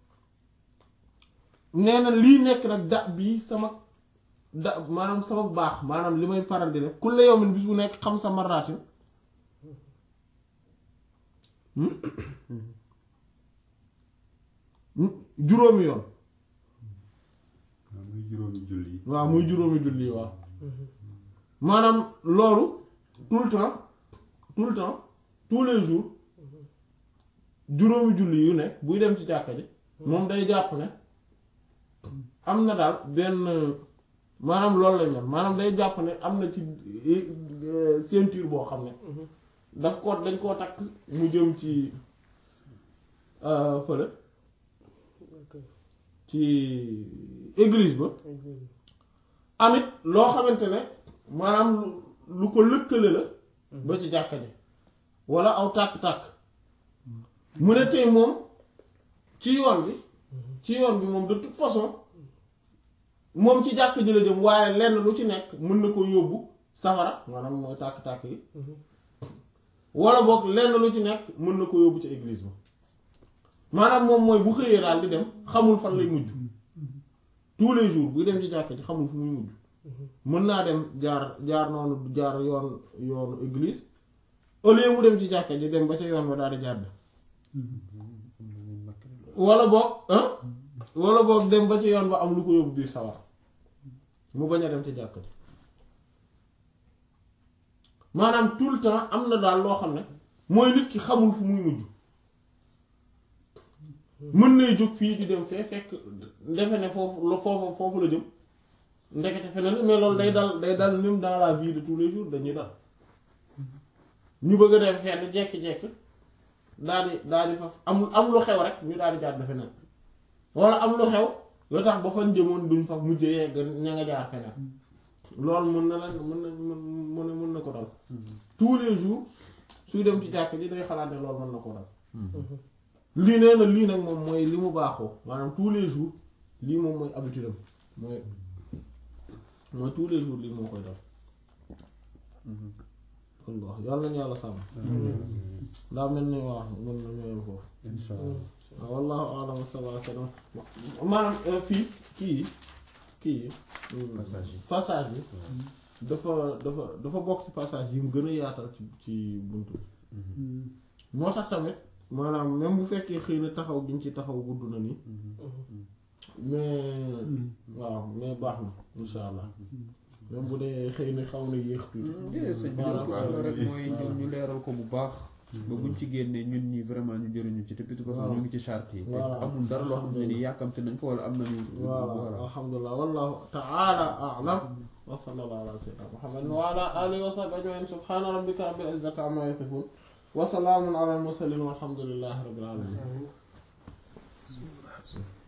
nee na lii nekk nag da bii sama da maanaam sama baax maanaam li may faral di def kulle yawmin bis bu nekk xam sa maraatin juróomi yoon waaw muy juróomi julli waaw muy juróomi julli waaw maanaam loolu tout le temps tout le temps tous les jours juróomi julli yu nekk buy dem ci jàkka ji moom day jàpp ne am na daal benn maanaam loolu lay mel maanaam day jàpp ne am na ci euh, ceinture boo xam ne daf ko dañ koo takk mu jëm ci euh, fële ci église ba amit loo xamante ne maanaam lu lu ko lëkkale la ba ci jàkka ji walla aw tàkk-tàkk mu ne tey moom ci yoon bi ci yoon bi moom de toute façon moom ci jàkk ji la jëm waaye lenn lu ci nekk mën na ko yóbbu safara maanaam mooy tàkk-tàkk yi walla boog lenn lu ci nekk mën na ko yóbbu ci église ba maanaam moom mooy bu xëyee daal di dem xamul fan lay mujj tous les jours buy dem ci jàkk ji xamul fu muy mujj mën naa dem jaar jaar noonu jaar yoon yoonu église au lieu mu dem ci jàkka ji dem ba ca yoon ba daal di jàdd wala boog ah wala boog dem ba ci yoon ba am lu ko yóbbu biir sawar mu bañ a dem ci jàkka ji maanaam tout le temps am na daal loo xam ne mooy nit ki xamul fu muy mujj mën nay jóg fii di dem fee fekk defe ne foofu la foofu foofu la jëm ndekete feneen mais loolu day dal day dal même dans la vie de tous les jours dañuy dal ñu bëgg a dem fenn jekki-jekki daal di daal di fa am am lu xew rek ñu daal di jaar feneen wala am lu xew lu tax ba fan jëmoon duñ fa mujj yegg ña nga jaar feneen loolu mën na leen mën na mën na mën na ko dal tous les jours suy dem ci jàkk ji day xalaat ne loolu mën na ko dal lii nee na lii nag moom mooy li mu baaxoo maanaam tous les jours lii moom mooy habitude am mooy mooy tous les jours lii moo koy dal Allah yàlla nañu yàlla sàmm daa mel ni waaw mën na ñëwal foofu insha allah waaw wallahu a'lam wa sallallahu alayhi wa sallam maanaam fii kii kii Passage yi. passage bi dafa dafa dafa bokk ci passage yi mu gën a yaatal ci ci buntu bi moo tax tamit maanaam même bu fekkee xëy na taxaw giñ ci taxaw gudd na nii mais waaw mais baax na insha allah même bu dee xëy na xaw na yéex tuuti déedéet sëñ bi Voilà. loolu kese la rek mooy ñu ñu leeral ko bu baax ba buñ ci génnee ñun ñi vraiment ñu jëriñu ci te plutôt que Voilà. ñu ngi ci charte yi te Voilà. amul dara loo xam ne ni yàkkamte nañ ko wala am nañu voilà alhamdulilah wallahu ta'ala a'lam wa sallallahu ala sayyidina muhammad wa ala alihi wa sahbihi ajma'in subhana rabbika rabbil izzati amma yasifun wa salamun ala al mursalin walhamdulillahi rabbil alamin